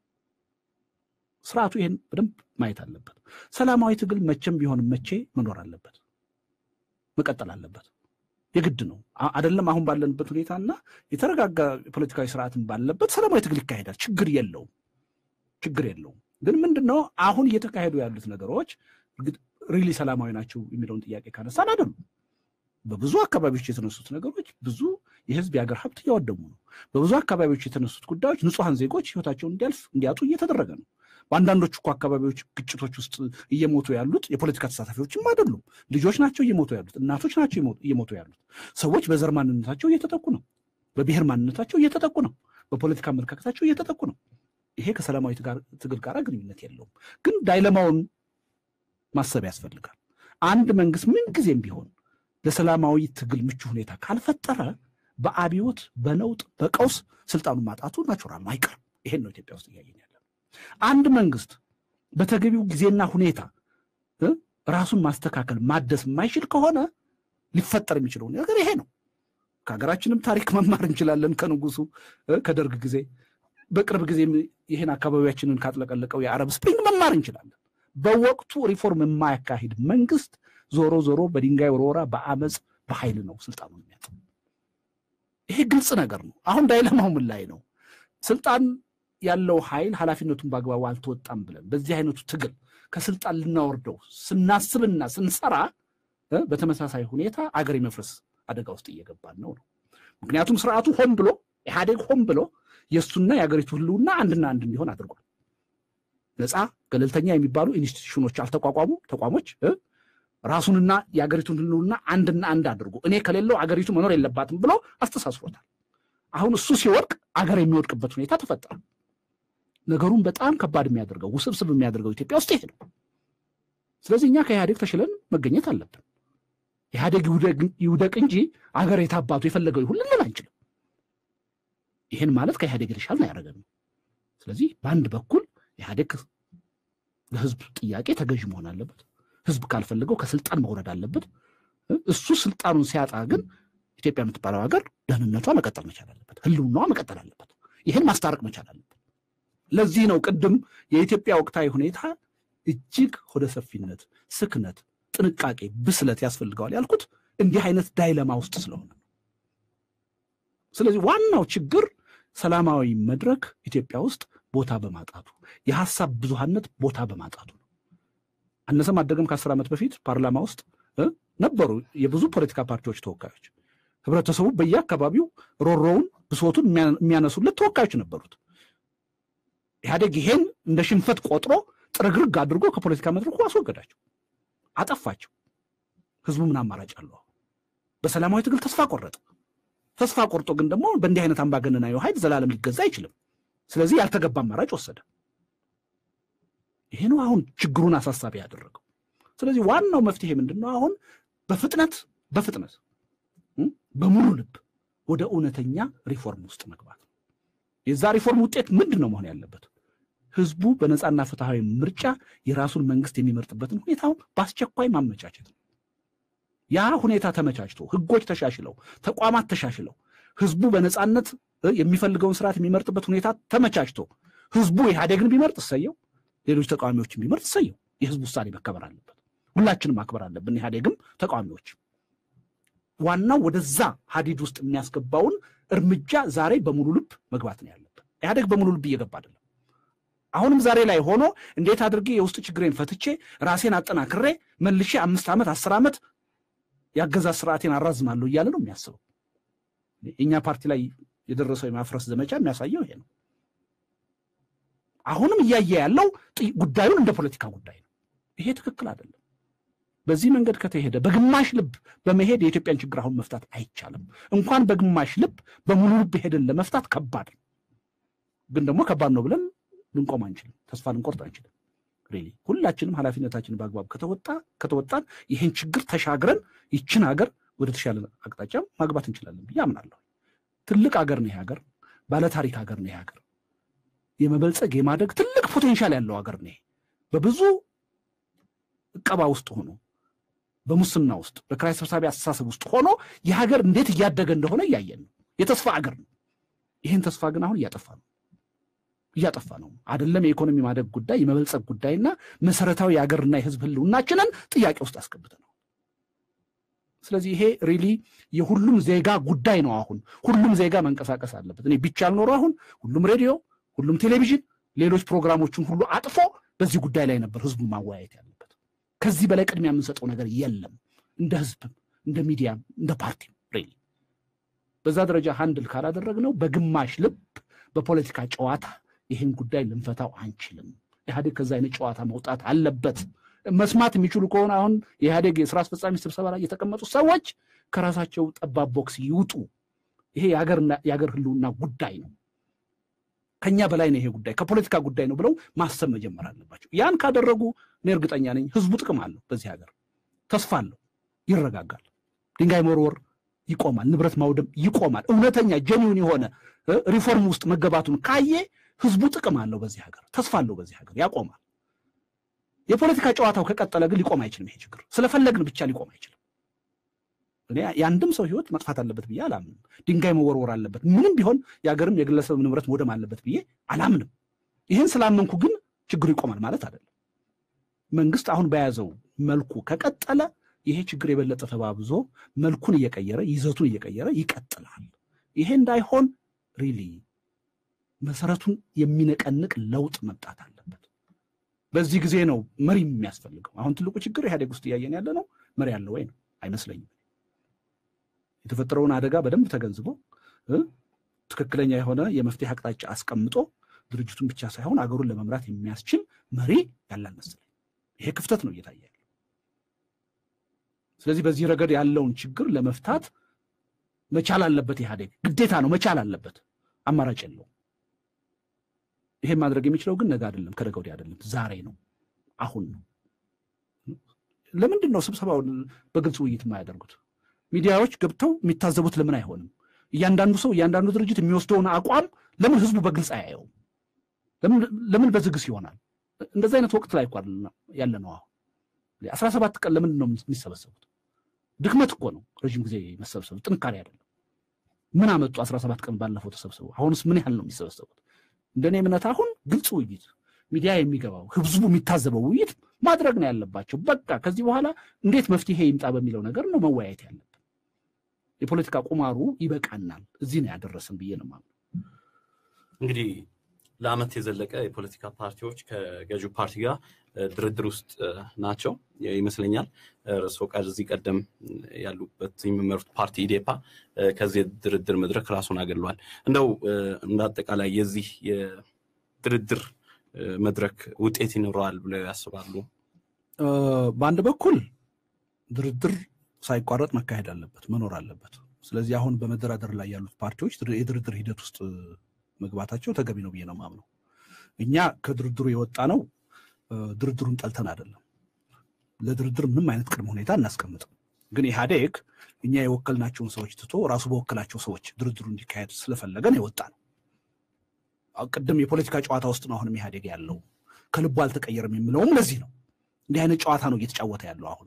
[SPEAKER 3] ስርዓቱ ይህን በደንብ ማየት አለበት። ሰላማዊ ትግል መቼም ቢሆን መቼ መኖር አለበት፣ መቀጠል አለበት። የግድ ነው አደለም? አሁን ባለንበት ሁኔታና የተረጋጋ ፖለቲካዊ ስርዓትን ባለበት ሰላማዊ ትግል ይካሄዳል። ችግር የለውም፣ ችግር የለውም። ግን ምንድን ነው አሁን እየተካሄዱ ያሉት ነገሮች ሪሊ ሰላማዊ ናቸው የሚለውን ጥያቄ ካነሳን አይደሉም። በብዙ አካባቢዎች የተነሱት ነገሮች ብዙ የህዝብ የሀገር ሀብት እያወደሙ ነው። በብዙ አካባቢዎች የተነሱት ጉዳዮች ንጹሐን ዜጎች ህይወታቸውን እንዲያልፍ እንዲያጡ እየተደረገ ነው። በአንዳንዶቹ እኮ አካባቢዎች ግጭቶች ውስጥ እየሞቱ ያሉት የፖለቲካ ተሳታፊዎችም አይደሉም። ልጆች ናቸው እየሞቱ ያሉት፣ እናቶች ናቸው እየሞቱ ያሉት። ሰዎች በዘር ማንነታቸው እየተጠቁ ነው። በብሔር ማንነታቸው እየተጠቁ ነው። በፖለቲካ አመለካከታቸው እየተጠቁ ነው። ይሄ ከሰላማዊ ትግል ጋር ግንኙነት የለውም። ግን ዳይለማውን ማሰብ ያስፈልጋል። አንድ መንግስት ምንጊዜም ቢሆን ለሰላማዊ ትግል ምቹ ሁኔታ ካልፈጠረ በአብዮት በነውጥ በቀውስ ስልጣኑን ማጣቱ ናቹራል ነው፣ አይቀርም። ይሄን ነው ኢትዮጵያ ውስጥ እያየን ያለ። አንድ መንግስት በተገቢው ጊዜና ሁኔታ ራሱን ማስተካከል ማደስ የማይችል ከሆነ ሊፈጠር የሚችለው ነገር ይሄ ነው። ከሀገራችንም ታሪክ መማር እንችላለን። ከንጉሱ ከደርግ ጊዜ፣ በቅርብ ጊዜም ይህን አካባቢያችንን ካጥለቀለቀው የአረብ ስፕሪንግ መማር እንችላለን። በወቅቱ ሪፎርም የማያካሂድ መንግስት ዞሮ ዞሮ በድንጋይ ወርወራ፣ በአመፅ በኃይል ነው ስልጣኑን የሚያጥ። ይሄ ግልጽ ነገር ነው። አሁን ዳይለማው ምን ላይ ነው? ስልጣን ያለው ኃይል ኃላፊነቱን በአግባቡ አልተወጣም ብለን በዚህ አይነቱ ትግል ከስልጣን ልናወርደው ስናስብና ስንሰራ በተመሳሳይ ሁኔታ አገር የመፍረስ አደጋ ውስጥ እየገባን ነው ነው። ምክንያቱም ስርዓቱ ሆን ብሎ ኢህአዴግ ሆን ብሎ የእሱና የአገሪቱ ህልውና አንድና አንድ እንዲሆን አድርጓል። ነፃ ገለልተኛ የሚባሉ ኢንስቲትዩሽኖች አልተቋቋሙ ተቋሞች ራሱንና የአገሪቱን ህልውና አንድና አንድ አድርጎ እኔ ከሌለው አገሪቱ መኖር የለባትም ብሎ አስተሳስሮታል። አሁን እሱ ሲወድቅ አገር የሚወድቅበት ሁኔታ ተፈጠረ። ነገሩን በጣም ከባድ የሚያደርገው ውስብስብ የሚያደርገው ኢትዮጵያ ውስጥ ይሄ ነው። ስለዚህ እኛ ከኢህአዴግ ተሽለን መገኘት አለብን። ኢህአዴግ ይውደቅ እንጂ አገር የታባቱ የፈለገው ይሁን ልንል አንችልም። ይህን ማለት ከኢህአዴግ የተሻለ አያደርገንም። ስለዚህ በአንድ በኩል ኢህአዴግ ለህዝብ ጥያቄ ተገዥ መሆን አለበት። ህዝብ ካልፈልገው ከስልጣን መውረድ አለበት። እሱ ስልጣኑን ሲያጣ ግን ኢትዮጵያ የምትባለው ሀገር ደህንነቷ መቀጠል መቻል አለበት፣ ህልውናዋ መቀጠል አለበት። ይህን ማስታረቅ መቻል አለበት። ለዚህ ነው ቅድም የኢትዮጵያ ወቅታዊ ሁኔታ እጅግ ሆደ ሰፊነት፣ ስክነት፣ ጥንቃቄ፣ ብስለት ያስፈልገዋል ያልኩት እንዲህ አይነት ዳይለማ ውስጥ ስለሆነ ነው። ስለዚህ ዋናው ችግር ሰላማዊ መድረክ ኢትዮጵያ ውስጥ ቦታ በማጣቱ የሀሳብ ብዙሃነት ቦታ በማጣቱ ነው። አነሰም አደገም ከአስር ዓመት በፊት ፓርላማ ውስጥ ነበሩ የብዙ ፖለቲካ ፓርቲዎች ተወካዮች። ህብረተሰቡ በየአካባቢው ሮሮውን ብሶቱን የሚያነሱለት ተወካዮች ነበሩት። ኢህአዴግ ይሄን እንደ ሽንፈት ቆጥሮ ጥርግርግ አድርጎ ከፖለቲካ መድረኩ አስወገዳቸው፣ አጠፋቸው። ህዝቡ ምን አማራጭ አለው? በሰላማዊ ትግል ተስፋ ቆረጠ። ተስፋ ቆርጦ ግን ደግሞ በእንዲህ አይነት አምባገነናዊ ኃይል ዘላለም ሊገዛ አይችልም። ስለዚህ ያልተገባ አማራጭ ወሰደ። ይሄ ነው አሁን ችግሩን አሳሳቢ ያደረገው። ስለዚህ ዋናው መፍትሄ ምንድን ነው? አሁን በፍጥነት በፍጥነት በሙሉ ልብ ወደ እውነተኛ ሪፎርም ውስጥ መግባት ነው። የዛ ሪፎርም ውጤት ምንድን ነው መሆን ያለበት? ህዝቡ በነፃና ፍትሐዊ ምርጫ የራሱን መንግስት የሚመርጥበትን ሁኔታ በአስቸኳይ ማመቻቸት ነው። ያ ሁኔታ ተመቻችቶ ህጎች ተሻሽለው ተቋማት ተሻሽለው ህዝቡ በነፃነት የሚፈልገውን ስርዓት የሚመርጥበት ሁኔታ ተመቻችቶ ህዝቡ ኢህአዴግን ቢመርጥ እሰየው፣ ሌሎች ተቃዋሚዎችን ቢመርጥ እሰየው። የህዝብ ውሳኔ መከበር አለበት። ሁላችንም ማክበር አለብን፣ ኢህአዴግም ተቃዋሚዎች። ዋናው ወደዛ ሀዲድ ውስጥ የሚያስገባውን እርምጃ ዛሬ በሙሉ ልብ መግባት ነው ያለብን። ኢህአዴግ በሙሉ ልብ እየገባ አይደለም። አሁንም ዛሬ ላይ ሆኖ እንዴት አድርጌ የውስጥ ችግሬን ፈትቼ ራሴን አጠናክሬ መልሼ አምስት ዓመት አስር ዓመት የአገዛዝ ስርዓቴን አራዝማለሁ እያለ ነው የሚያስበው። የእኛ ፓርቲ ላይ የደረሰው የማፍረስ ዘመቻ የሚያሳየው ይሄ ነው። አሁንም እያየ ያለው ጉዳዩን እንደ ፖለቲካ ጉዳይ ነው። ይሄ ትክክል አይደለም። በዚህ መንገድ ከተሄደ በግማሽ ልብ በመሄድ የኢትዮጵያን ችግር አሁን መፍታት አይቻልም። እንኳን በግማሽ ልብ በሙሉ ልብ ሄደን ለመፍታት ከባድ ነው። ግን ደግሞ ከባድ ነው ብለን ልንቆም አንችልም። ተስፋ ልንቆርጥ አንችልም። ሪሊ ሁላችንም ኃላፊነታችንን በአግባብ ከተወጣ ከተወጣን ይህን ችግር ተሻግረን ይችን ሀገር ወደ ተሻለ አቅጣጫ ማግባት እንችላለን ብዬ አምናለሁ። ትልቅ ሀገር ነው ይሄ ሀገር፣ ባለታሪክ ሀገር ነው ይሄ ሀገር፣ የመበልጸግ የማደግ ትልቅ ፖቴንሻል ያለው ሀገር ነው። በብዙ እቀባ ውስጥ ሆኖ በሙስና ውስጥ በኪራይ ሰብሳቢ አስተሳሰብ ውስጥ ሆኖ የሀገር እንዴት እያደገ እንደሆነ እያየን ነው። የተስፋ ሀገር ነው። ይህን ተስፋ ግን አሁን እያጠፋ ነው እያጠፋ ነው። አይደለም የኢኮኖሚ ማደግ ጉዳይ የመበልጸግ ጉዳይና መሰረታዊ የሀገርና የሕዝብ ህልውናችንን ጥያቄ ውስጥ አስገብተ ነው። ስለዚህ ይሄ ሪሊ የሁሉም ዜጋ ጉዳይ ነው። አሁን ሁሉም ዜጋ መንቀሳቀስ አለበት። እኔ ቢቻል ኖሮ አሁን ሁሉም ሬዲዮ፣ ሁሉም ቴሌቪዥን፣ ሌሎች ፕሮግራሞችን ሁሉ አጥፎ በዚህ ጉዳይ ላይ ነበር ህዝቡ ማወያየት ያለበት። ከዚህ በላይ ቅድሚያ የምንሰጠው ነገር የለም። እንደ ህዝብም እንደ ሚዲያም እንደ ፓርቲም ሪሊ በዛ ደረጃ ሃንድል ካላደረግነው በግማሽ ልብ በፖለቲካ ጨዋታ ይህን ጉዳይ ልንፈታው አንችልም። ኢህአዴግ ከዛ አይነት ጨዋታ መውጣት አለበት። መስማት የሚችሉ ከሆነ አሁን የኢህአዴግ የስራ አስፈጻሚ ስብሰባ ላይ የተቀመጡ ሰዎች ከራሳቸው ጠባብ ቦክስ ይውጡ። ይሄ የሀገር ህልውና ጉዳይ ነው። ከኛ በላይ ነው ይሄ ጉዳይ ከፖለቲካ ጉዳይ ነው ብለው ማሰብ መጀመር አለባቸው። ያን ካደረጉ እኔ እርግጠኛ ነኝ ህዝቡ ጥቅም አለው፣ በዚህ ሀገር ተስፋ አለው፣ ይረጋጋል፣ ድንጋይ መወርወር ይቆማል፣ ንብረት ማውደም ይቆማል። እውነተኛ ጀኒውን የሆነ ሪፎርም ውስጥ መገባቱን ካየ ህዝቡ ጥቅም አለው፣ በዚህ ሀገር ተስፋ አለው፣ በዚህ ሀገር ያቆማል። የፖለቲካ ጨዋታው ከቀጠለ ግን ሊቆም አይችልም። ይሄ ችግር ስለፈለግን ብቻ ሊቆም አይችልም። እኔ የአንድም ሰው ህይወት መጥፋት አለበት ብዬ አላምንም። ድንጋይ መወርወር አለበት፣ ምንም ቢሆን የሀገርም የግለሰብ ንብረት መውደም አለበት ብዬ አላምንም። ይህን ስላመንኩ ግን ችግሩ ይቆማል ማለት አይደለም። መንግስት አሁን በያዘው መልኩ ከቀጠለ ይሄ ችግር የበለጠ ተባብዞ መልኩን እየቀየረ ይዘቱን እየቀየረ ይቀጥላል። ይሄ እንዳይሆን ሪሊ መሰረቱን የሚነቀንቅ ለውጥ መምጣት አለበት። በዚህ ጊዜ ነው መሪ የሚያስፈልገው። አሁን ትልቁ ችግር ኢህአዴግ ውስጥ እያየን ያለ ነው። መሪ ያለ ወይ ነው አይመስለኝም። የተፈጠረውን አደጋ በደንብ ተገንዝቦ ትክክለኛ የሆነ የመፍትሄ አቅጣጫ አስቀምጦ ድርጅቱን ብቻ ሳይሆን አገሩን ለመምራት የሚያስችል መሪ ያለ አልመሰለኝ። ይሄ ክፍተት ነው እየታየ ያለው። ስለዚህ በዚህ ረገድ ያለውን ችግር ለመፍታት መቻል አለበት። ኢህአዴግ ግዴታ ነው፣ መቻል አለበት። አማራጭ የለውም። ይሄን ማድረግ የሚችለው ግን ነገ አይደለም፣ ከነገ ወዲያ አይደለም፣ ዛሬ ነው፣ አሁን ነው። ለምንድን ነው ስብሰባውን በግልጽ ውይይት የማያደርጉት? ሚዲያዎች ገብተው የሚታዘቡት ለምን አይሆንም? እያንዳንዱ ሰው እያንዳንዱ ድርጅት የሚወስደውን አቋም ለምን ህዝቡ በግልጽ አያየውም? ለምን በዝግስ ይሆናል? እንደዚህ አይነት ወቅት ላይ እኮ ያለ ነው። አሁን አስራ ሰባት ቀን ለምንድን ነው የሚሰበሰቡት? ድክመት እኮ ነው ረዥም ጊዜ መሰብሰቡ፣ ጥንካሬ አይደለም። ምን አመጡ? አስራ ሰባት ቀን ባለፈው ተሰብሰቡ። አሁንስ ምን ያህል ነው የሚሰበሰቡት? እንደኔ እምነት አሁን ግልጽ ውይይት፣ ሚዲያ የሚገባው ህዝቡ የሚታዘበው ውይይት ማድረግ ነው ያለባቸው። በቃ ከዚህ በኋላ እንዴት መፍትሄ ይምጣ በሚለው ነገር ነው መወያየት ያለብን። የፖለቲካ ቁማሩ ይበቃናል፣ እዚህ ነው ያደረስን ብዬ ነው የማምነው።
[SPEAKER 1] እንግዲህ ለአመት የዘለቀ የፖለቲካ ፓርቲዎች ከገዢው ፓርቲ ጋር ድርድር ውስጥ ናቸው ይመስለኛል። እርስዎ ከዚህ ቀደም ያሉበት የሚመሩት ፓርቲ ኢዴፓ ከዚህ ድርድር መድረክ ራሱን አገሏል። እንደው እንደ አጠቃላይ የዚህ የድርድር መድረክ ውጤት ይኖረዋል ብለው ያስባሉ?
[SPEAKER 3] በአንድ በኩል ድርድር ሳይቋረጥ መካሄድ አለበት፣ መኖር አለበት። ስለዚህ አሁን በመደራደር ላይ ያሉት ፓርቲዎች የድርድር ሂደት ውስጥ መግባታቸው ተገቢ ነው ብዬ ነው የማምነው። እኛ ከድርድሩ የወጣ ነው ድርድሩን ጠልተን አይደለም። ለድርድር ምንም አይነት ቅድመ ሁኔታ እናስቀምጥም። ግን ኢህአዴግ እኛ የወከልናቸውን ሰዎች ትቶ ራሱ በወከላቸው ሰዎች ድርድሩ እንዲካሄድ ስለፈለገን የወጣ ነው። ቅድም የፖለቲካ ጨዋታ ውስጥ ነው አሁንም ኢህአዴግ ያለው ከልቡ አልተቀየረም የሚለውም ለዚህ ነው። እንዲህ አይነት ጨዋታ ነው እየተጫወተ ያለው አሁንም።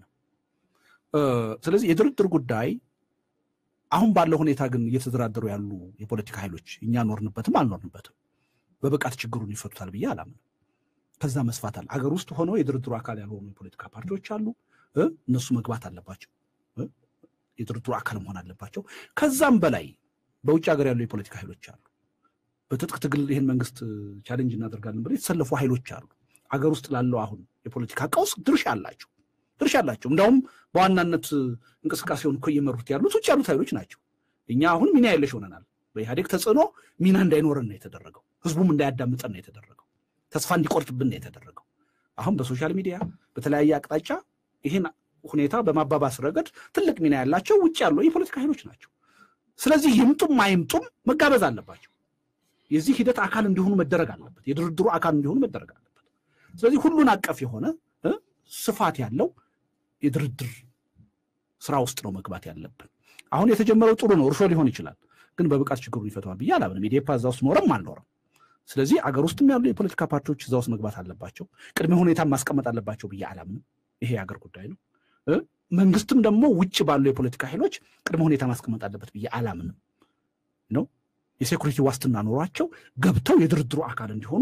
[SPEAKER 3] ስለዚህ የድርድር ጉዳይ አሁን ባለው ሁኔታ ግን እየተደራደሩ ያሉ የፖለቲካ ኃይሎች እኛ ኖርንበትም አልኖርንበትም በብቃት ችግሩን ይፈቱታል ብዬ አላምንም። ከዛ መስፋት አለ። አገር ውስጥ ሆነው የድርድሩ አካል ያልሆኑ የፖለቲካ ፓርቲዎች አሉ። እነሱ መግባት አለባቸው፣ የድርድሩ አካል መሆን አለባቸው። ከዛም በላይ በውጭ ሀገር ያሉ የፖለቲካ ኃይሎች አሉ። በትጥቅ ትግል ይህን መንግስት ቻሌንጅ እናደርጋለን ብለው የተሰለፉ ኃይሎች አሉ። አገር ውስጥ ላለው አሁን የፖለቲካ ቀውስ ድርሻ አላቸው ድርሻ አላቸው። እንዲያውም በዋናነት እንቅስቃሴውን እኮ እየመሩት ያሉት ውጭ ያሉት ኃይሎች ናቸው። እኛ አሁን ሚና የለሽ ሆነናል። በኢህአዴግ ተጽዕኖ ሚና እንዳይኖረን ነው የተደረገው። ህዝቡም እንዳያዳምጠን ነው የተደረገው። ተስፋ እንዲቆርጥብን ነው የተደረገው። አሁን በሶሻል ሚዲያ በተለያየ አቅጣጫ ይህን ሁኔታ በማባባስ ረገድ ትልቅ ሚና ያላቸው ውጭ ያሉ የፖለቲካ ኃይሎች ናቸው። ስለዚህ ይምጡም አይምጡም መጋበዝ አለባቸው። የዚህ ሂደት አካል እንዲሆኑ መደረግ አለበት። የድርድሩ አካል እንዲሆኑ መደረግ አለበት። ስለዚህ ሁሉን አቀፍ የሆነ ስፋት ያለው የድርድር ስራ ውስጥ ነው መግባት ያለብን። አሁን የተጀመረው ጥሩ ነው፣ እርሾ ሊሆን ይችላል፣ ግን በብቃት ችግሩን ይፈተዋል ብዬ አላምንም። ኢዴፓ እዛ ውስጥ ኖረም አልኖረም። ስለዚህ አገር ውስጥም ያሉ የፖለቲካ ፓርቲዎች እዛ ውስጥ መግባት አለባቸው። ቅድመ ሁኔታ ማስቀመጥ አለባቸው ብዬ አላምንም። ይሄ የአገር ጉዳይ ነው። መንግስትም ደግሞ ውጭ ባሉ የፖለቲካ ኃይሎች ቅድመ ሁኔታ ማስቀመጥ አለበት ብዬ አላምንም ነው። የሴኩሪቲ ዋስትና ኖሯቸው ገብተው የድርድሩ አካል እንዲሆኑ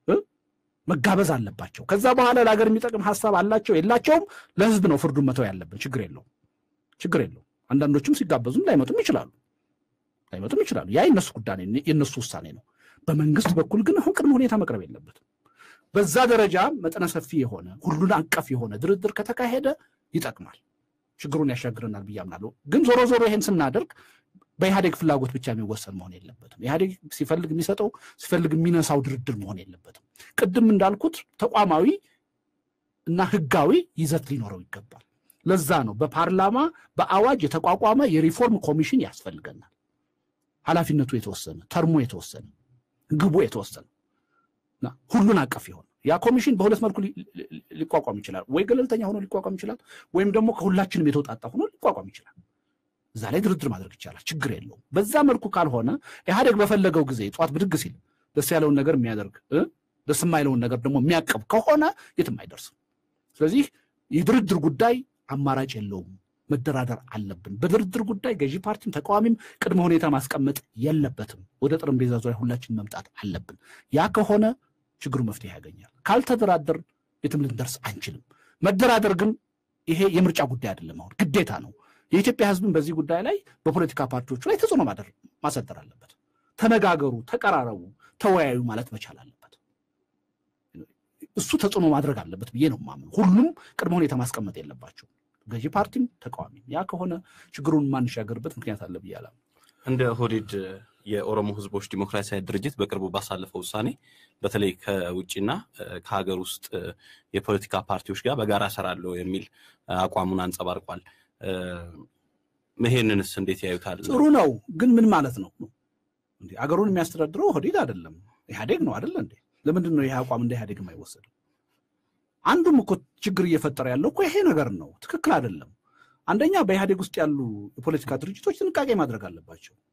[SPEAKER 3] መጋበዝ አለባቸው። ከዛ በኋላ ለሀገር የሚጠቅም ሀሳብ አላቸው የላቸውም፣ ለህዝብ ነው ፍርዱን መተው ያለብን። ችግር የለውም፣ ችግር የለውም። አንዳንዶችም ሲጋበዙም ላይመጡም ይችላሉ፣ ላይመጡም ይችላሉ። ያ የነሱ ጉዳይ የነሱ ውሳኔ ነው። በመንግስት በኩል ግን አሁን ቅድመ ሁኔታ መቅረብ የለበትም። በዛ ደረጃ መጠነ ሰፊ የሆነ ሁሉን አቀፍ የሆነ ድርድር ከተካሄደ ይጠቅማል፣ ችግሩን ያሻግረናል ብዬ አምናለሁ። ግን ዞሮ ዞሮ ይሄን ስናደርግ በኢህአዴግ ፍላጎት ብቻ የሚወሰን መሆን የለበትም። ኢህአዴግ ሲፈልግ የሚሰጠው ሲፈልግ የሚነሳው ድርድር መሆን የለበትም። ቅድም እንዳልኩት ተቋማዊ እና ህጋዊ ይዘት ሊኖረው ይገባል። ለዛ ነው በፓርላማ በአዋጅ የተቋቋመ የሪፎርም ኮሚሽን ያስፈልገናል። ኃላፊነቱ የተወሰነ ተርሞ የተወሰነ ግቡ የተወሰነ ሁሉን አቀፍ የሆነ ያ ኮሚሽን በሁለት መልኩ ሊቋቋም ይችላል። ወይ ገለልተኛ ሆኖ ሊቋቋም ይችላል፣ ወይም ደግሞ ከሁላችንም የተውጣጣ ሆኖ ሊቋቋም ይችላል። እዛ ላይ ድርድር ማድረግ ይቻላል። ችግር የለውም። በዛ መልኩ ካልሆነ ኢህአዴግ በፈለገው ጊዜ ጠዋት ብድግ ሲል ደስ ያለውን ነገር የሚያደርግ ደስ የማይለውን ነገር ደግሞ የሚያቀብ ከሆነ የትም አይደርስም። ስለዚህ የድርድር ጉዳይ አማራጭ የለውም። መደራደር አለብን። በድርድር ጉዳይ ገዢ ፓርቲም ተቃዋሚም ቅድመ ሁኔታ ማስቀመጥ የለበትም። ወደ ጠረጴዛ ዙሪያ ሁላችን መምጣት አለብን። ያ ከሆነ ችግሩ መፍትሄ ያገኛል። ካልተደራደር የትም ልንደርስ አንችልም። መደራደር ግን ይሄ የምርጫ ጉዳይ አይደለም፣ አሁን ግዴታ ነው። የኢትዮጵያ ሕዝብን በዚህ ጉዳይ ላይ በፖለቲካ ፓርቲዎቹ ላይ ተጽዕኖ ማሳደር አለበት። ተነጋገሩ፣ ተቀራረቡ፣ ተወያዩ ማለት መቻል አለበት። እሱ ተጽዕኖ ማድረግ አለበት ብዬ ነው የማምነው። ሁሉም ቅድመ ሁኔታ ማስቀመጥ የለባቸው ገዢ ፓርቲም ተቃዋሚም። ያ ከሆነ ችግሩን ማንሻገርበት ምክንያት አለ ብዬ አላምንም።
[SPEAKER 1] እንደ ኦህዴድ የኦሮሞ ህዝቦች ዲሞክራሲያዊ ድርጅት በቅርቡ ባሳለፈው ውሳኔ በተለይ ከውጭና ከሀገር ውስጥ የፖለቲካ ፓርቲዎች ጋር በጋራ እሰራለሁ የሚል አቋሙን አንጸባርቋል። ይሄንንስ እንዴት ያዩታል?
[SPEAKER 3] ጥሩ ነው፣ ግን ምን ማለት ነው? አገሩን የሚያስተዳድረው ኦህዴድ አይደለም ኢህአዴግ ነው አይደለ እንዴ? ለምንድን ነው ይሄ አቋም እንደ ኢህአዴግ የማይወሰደው? አንዱም እኮ ችግር እየፈጠረ ያለው እኮ ይሄ ነገር ነው። ትክክል አይደለም። አንደኛ በኢህአዴግ ውስጥ ያሉ የፖለቲካ ድርጅቶች ጥንቃቄ ማድረግ አለባቸው።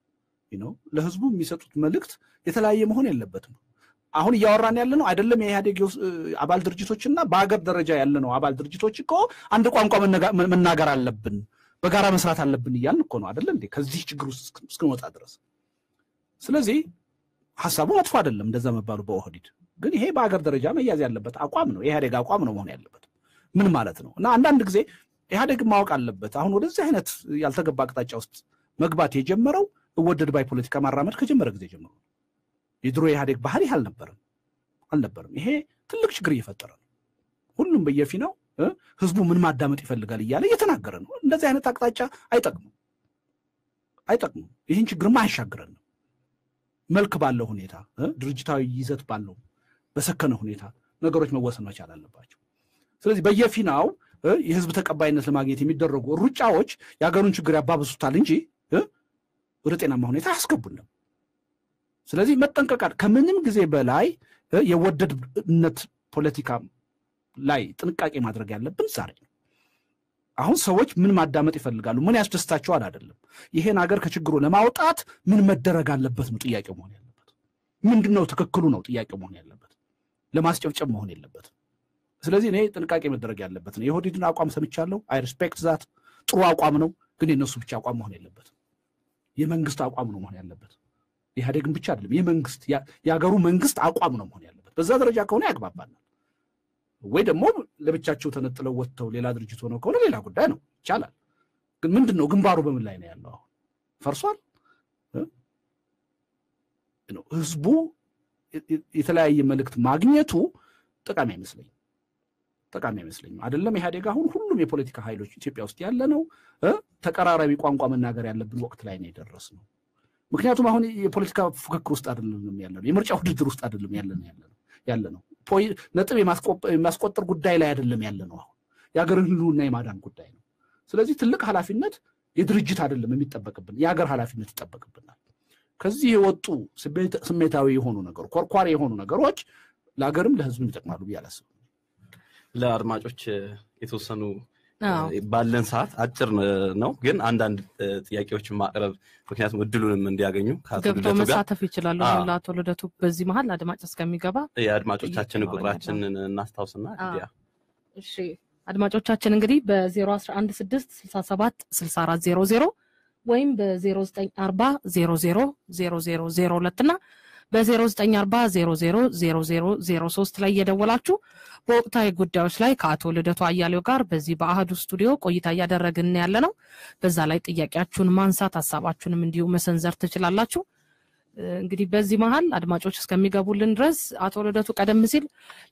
[SPEAKER 3] ለህዝቡ የሚሰጡት መልእክት የተለያየ መሆን የለበትም። አሁን እያወራን ያለ ነው አይደለም የኢህአዴግ አባል ድርጅቶችና በሀገር ደረጃ ያለ ነው አባል ድርጅቶች እኮ አንድ ቋንቋ መናገር አለብን፣ በጋራ መስራት አለብን እያልን እኮ ነው አይደለ እንዴ ከዚህ ችግር ውስጥ እስክንወጣ ድረስ። ስለዚህ ሀሳቡ መጥፎ አይደለም እንደዛ መባሉ በኦህዲድ ግን ይሄ በሀገር ደረጃ መያዝ ያለበት አቋም ነው፣ የኢህአዴግ አቋም ነው መሆን ያለበት። ምን ማለት ነው? እና አንዳንድ ጊዜ ኢህአዴግ ማወቅ አለበት አሁን ወደዚህ አይነት ያልተገባ አቅጣጫ ውስጥ መግባት የጀመረው እወደድ ባይ ፖለቲካ ማራመድ ከጀመረ ጊዜ ጀምሮ የድሮ የኢህአዴግ ባህሪ አልነበረም አልነበረም። ይሄ ትልቅ ችግር እየፈጠረ ነው። ሁሉም በየፊናው ህዝቡ ምን ማዳመጥ ይፈልጋል እያለ እየተናገረ ነው። እንደዚህ አይነት አቅጣጫ አይጠቅሙም አይጠቅሙም። ይህን ችግርማ አያሻግረንም። መልክ ባለው ሁኔታ ድርጅታዊ ይዘት ባለው በሰከነ ሁኔታ ነገሮች መወሰን መቻል አለባቸው። ስለዚህ በየፊናው የህዝብ ተቀባይነት ለማግኘት የሚደረጉ ሩጫዎች የሀገሩን ችግር ያባብሱታል እንጂ ወደ ጤናማ ሁኔታ አያስገቡንም። ስለዚህ መጠንቀቃል። ከምንም ጊዜ በላይ የወደድነት ፖለቲካ ላይ ጥንቃቄ ማድረግ ያለብን ዛሬ ነው። አሁን ሰዎች ምን ማዳመጥ ይፈልጋሉ፣ ምን ያስደስታቸዋል አይደለም። ይሄን ሀገር ከችግሩ ለማውጣት ምን መደረግ አለበት ነው ጥያቄው መሆን ያለበት። ምንድን ነው ትክክሉ ነው ጥያቄው መሆን ያለበት፣ ለማስጨብጨብ መሆን የለበትም። ስለዚህ እኔ ጥንቃቄ መደረግ ያለበት ነው። የኦህዴድን አቋም ሰምቻለሁ። አይ ሪስፔክት ዛት ጥሩ አቋም ነው፣ ግን የእነሱ ብቻ አቋም መሆን የለበትም። የመንግስት አቋም ነው መሆን ያለበት። ኢህአዴግን ብቻ አይደለም፣ የመንግስት የሀገሩ መንግስት አቋም ነው መሆን ያለበት። በዛ ደረጃ ከሆነ ያግባባናል። ወይ ደግሞ ለብቻቸው ተነጥለው ወጥተው ሌላ ድርጅት ሆነው ከሆነ ሌላ ጉዳይ ነው፣ ይቻላል። ግን ምንድን ነው ግንባሩ በምን ላይ ነው ያለው? አሁን ፈርሷል። ህዝቡ የተለያየ መልእክት ማግኘቱ ጠቃሚ አይመስለኝም ጠቃሚ አይመስለኝም። አይደለም ኢህአዴግ አሁን ሁሉም የፖለቲካ ኃይሎች ኢትዮጵያ ውስጥ ያለ ነው ተቀራራቢ ቋንቋ መናገር ያለብን ወቅት ላይ ነው የደረስ ነው። ምክንያቱም አሁን የፖለቲካ ፉክክር ውስጥ አይደለም ያለ ነው፣ የምርጫ ውድድር ውስጥ አይደለም ያለ ነው ያለ ነው ነጥብ የማስቆጠር ጉዳይ ላይ አይደለም ያለ ነው። አሁን የሀገርን ህልውና የማዳን ጉዳይ ነው። ስለዚህ ትልቅ ኃላፊነት የድርጅት አይደለም የሚጠበቅብን፣ የሀገር ኃላፊነት ይጠበቅብናል። ከዚህ የወጡ ስሜታዊ የሆኑ ነገሮች፣ ኮርኳሪ የሆኑ ነገሮች ለሀገርም ለህዝብም ይጠቅማሉ ብዬ አላስብም።
[SPEAKER 1] ለአድማጮች የተወሰኑ ባለን ሰዓት አጭር ነው፣ ግን አንዳንድ ጥያቄዎችን ማቅረብ ምክንያቱም እድሉንም እንዲያገኙ
[SPEAKER 2] ገብቶ መሳተፍ ይችላሉ። ለአቶ ልደቱ በዚህ መሀል አድማጭ እስከሚገባ
[SPEAKER 1] የአድማጮቻችን ቁጥራችንን እናስታውስና
[SPEAKER 2] እሺ አድማጮቻችን እንግዲህ በዜሮ አስራ አንድ ስድስት ስልሳ ሰባት ስልሳ አራት ዜሮ ዜሮ ወይም በዜሮ ዘጠኝ አርባ ዜሮ ዜሮ ዜሮ ዜሮ ዜሮ ሁለት እና በዜሮ ዘጠኝ አርባ ዜሮ ዜሮ ዜሮ ዜሮ ዜሮ ሶስት ላይ እየደወላችሁ በወቅታዊ ጉዳዮች ላይ ከአቶ ልደቱ አያሌው ጋር በዚህ በአህዱ ስቱዲዮ ቆይታ እያደረግን ያለ ነው። በዛ ላይ ጥያቄያችሁን ማንሳት ሀሳባችሁንም እንዲሁ መሰንዘር ትችላላችሁ። እንግዲህ በዚህ መሀል አድማጮች እስከሚገቡልን ድረስ አቶ ልደቱ ቀደም ሲል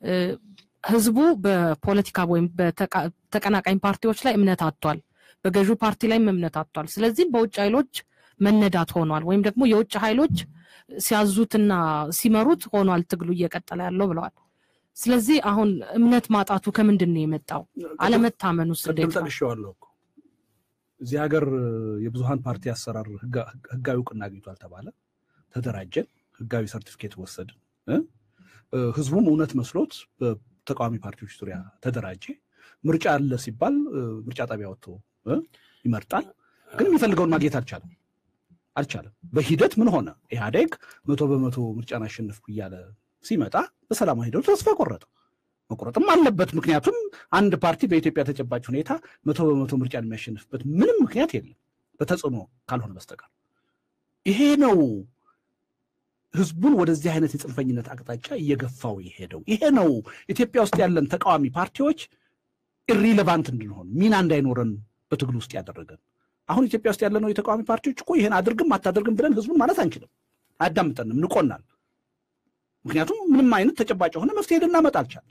[SPEAKER 2] ህዝቡ በፖለቲካ ወይም በተቀናቃኝ ፓርቲዎች ላይ እምነት አጥቷል፣ በገዢው ፓርቲ ላይም እምነት አጥቷል። ስለዚህም በውጭ ኃይሎች መነዳት ሆኗል፣ ወይም ደግሞ የውጭ ኃይሎች ሲያዙትና ሲመሩት ሆኗል ትግሉ እየቀጠለ ያለው ብለዋል። ስለዚህ አሁን እምነት ማጣቱ ከምንድን ነው የመጣው? አለመታመን ውስጥ
[SPEAKER 3] ቅድም ጠቅሼዋለሁ እኮ እዚህ ሀገር የብዙሀን ፓርቲ አሰራር ህጋዊ እውቅና አግኝቷል ተባለ፣ ተደራጀን፣ ህጋዊ ሰርቲፊኬት ወሰድን። ህዝቡም እውነት መስሎት በተቃዋሚ ፓርቲዎች ዙሪያ ተደራጀ። ምርጫ አለ ሲባል ምርጫ ጣቢያ ወጥቶ ይመርጣል። ግን የሚፈልገውን ማግኘት አልቻለም አልቻለም። በሂደት ምን ሆነ? ኢህአዴግ መቶ በመቶ ምርጫን አሸነፍኩ እያለ ሲመጣ በሰላማዊ ሂደቱ ተስፋ ቆረጠ። መቁረጥም አለበት። ምክንያቱም አንድ ፓርቲ በኢትዮጵያ ተጨባጭ ሁኔታ መቶ በመቶ ምርጫን የሚያሸንፍበት ምንም ምክንያት የለም በተጽዕኖ ካልሆነ በስተቀር። ይሄ ነው ህዝቡን ወደዚህ አይነት የጽንፈኝነት አቅጣጫ እየገፋው የሄደው። ይሄ ነው ኢትዮጵያ ውስጥ ያለን ተቃዋሚ ፓርቲዎች ኢሪሌቫንት እንድንሆን ሚና እንዳይኖረን በትግል ውስጥ ያደረገን። አሁን ኢትዮጵያ ውስጥ ያለነው የተቃዋሚ ፓርቲዎች እኮ ይህን አድርግም አታደርግም ብለን ህዝቡን ማለት አንችልም። አያዳምጠንም፣ ንቆናል። ምክንያቱም ምንም አይነት ተጨባጭ የሆነ መፍትሄ ልናመጣ አልቻለም።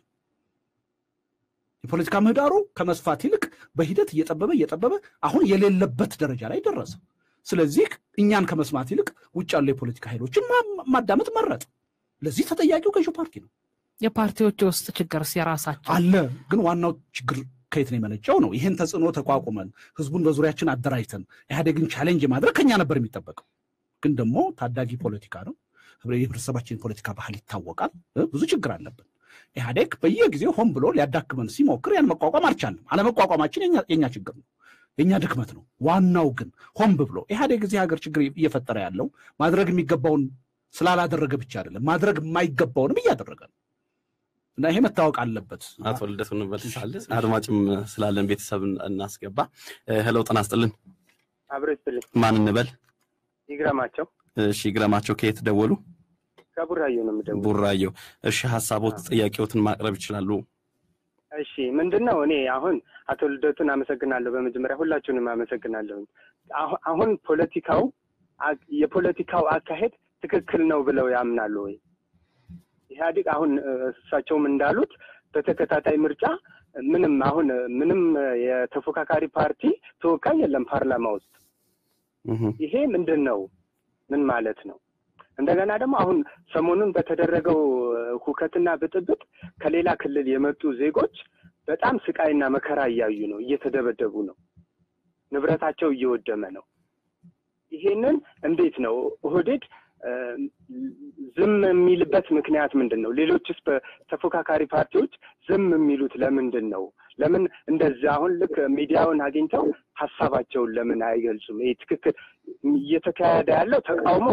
[SPEAKER 3] የፖለቲካ ምህዳሩ ከመስፋት ይልቅ በሂደት እየጠበበ እየጠበበ አሁን የሌለበት ደረጃ ላይ ደረሰ። ስለዚህ እኛን ከመስማት ይልቅ ውጭ ያሉ የፖለቲካ ኃይሎችን ማዳመጥ መረጥ። ለዚህ ተጠያቂው ገዢው ፓርቲ ነው።
[SPEAKER 2] የፓርቲዎች የውስጥ ችግር የራሳቸው
[SPEAKER 3] አለ። ግን ዋናው ችግር ከየት ነው የመነጨው ነው። ይህን ተጽዕኖ ተቋቁመን ህዝቡን በዙሪያችን አደራጅተን ኢህአዴግን ቻሌንጅ ማድረግ ከኛ ነበር የሚጠበቀው። ግን ደግሞ ታዳጊ ፖለቲካ ነው። የህብረተሰባችን ፖለቲካ ባህል ይታወቃል። ብዙ ችግር አለብን። ኢህአዴግ በየጊዜው ሆን ብሎ ሊያዳክመን ሲሞክር ያን መቋቋም አልቻለም። አለመቋቋማችን የኛ ችግር ነው። የእኛ ድክመት ነው። ዋናው ግን ሆን ብሎ ኢህአዴግ እዚህ ሀገር ችግር እየፈጠረ ያለው ማድረግ የሚገባውን ስላላደረገ ብቻ አይደለም፣ ማድረግ የማይገባውንም እያደረገ ነው እና ይሄ መታወቅ አለበት።
[SPEAKER 1] አቶ ልደቱ እንመልሳለን። አድማጭም ስላለን ቤተሰብ እናስገባ። ሄለው ጤና ይስጥልን።
[SPEAKER 4] አብሮ ይስጥልኝ።
[SPEAKER 1] ማን እንበል?
[SPEAKER 4] ይግረማቸው
[SPEAKER 1] እሺ፣ ይግረማቸው ከየት ደወሉ?
[SPEAKER 4] ከቡራዮ ነው የምደውለው።
[SPEAKER 1] ቡራዮ። እሺ፣ ሀሳቦት ጥያቄዎትን ማቅረብ ይችላሉ።
[SPEAKER 4] እሺ ምንድን ነው እኔ አሁን አቶ ልደቱን አመሰግናለሁ። በመጀመሪያ ሁላችሁንም አመሰግናለሁ። አሁ- አሁን ፖለቲካው አ- የፖለቲካው አካሄድ ትክክል ነው ብለው ያምናሉ ወይ? ኢህአዴግ አሁን እ፣ እሳቸውም እንዳሉት በተከታታይ ምርጫ ምንም አሁን ምንም የተፎካካሪ ፓርቲ ተወካይ የለም ፓርላማ ውስጥ።
[SPEAKER 1] እህ፣
[SPEAKER 4] ይሄ ምንድን ነው? ምን ማለት ነው? እንደገና ደግሞ አሁን ሰሞኑን በተደረገው እ፣ ሁከትና ብጥብጥ ከሌላ ክልል የመጡ ዜጎች በጣም ስቃይና መከራ እያዩ ነው፣ እየተደበደቡ ነው፣ ንብረታቸው እየወደመ ነው። ይሄንን እንዴት ነው ኦህዴድ እ፣ ዝም የሚልበት ምክንያት ምንድን ነው? ሌሎችስ በተፎካካሪ ፓርቲዎች ዝም የሚሉት ለምንድን ነው? ለምን እንደዚህ አሁን ልክ ሚዲያውን አግኝተው ሀሳባቸውን ለምን አይገልጹም? ይህ ትክክል እየተካሄደ ያለው ተቃውሞ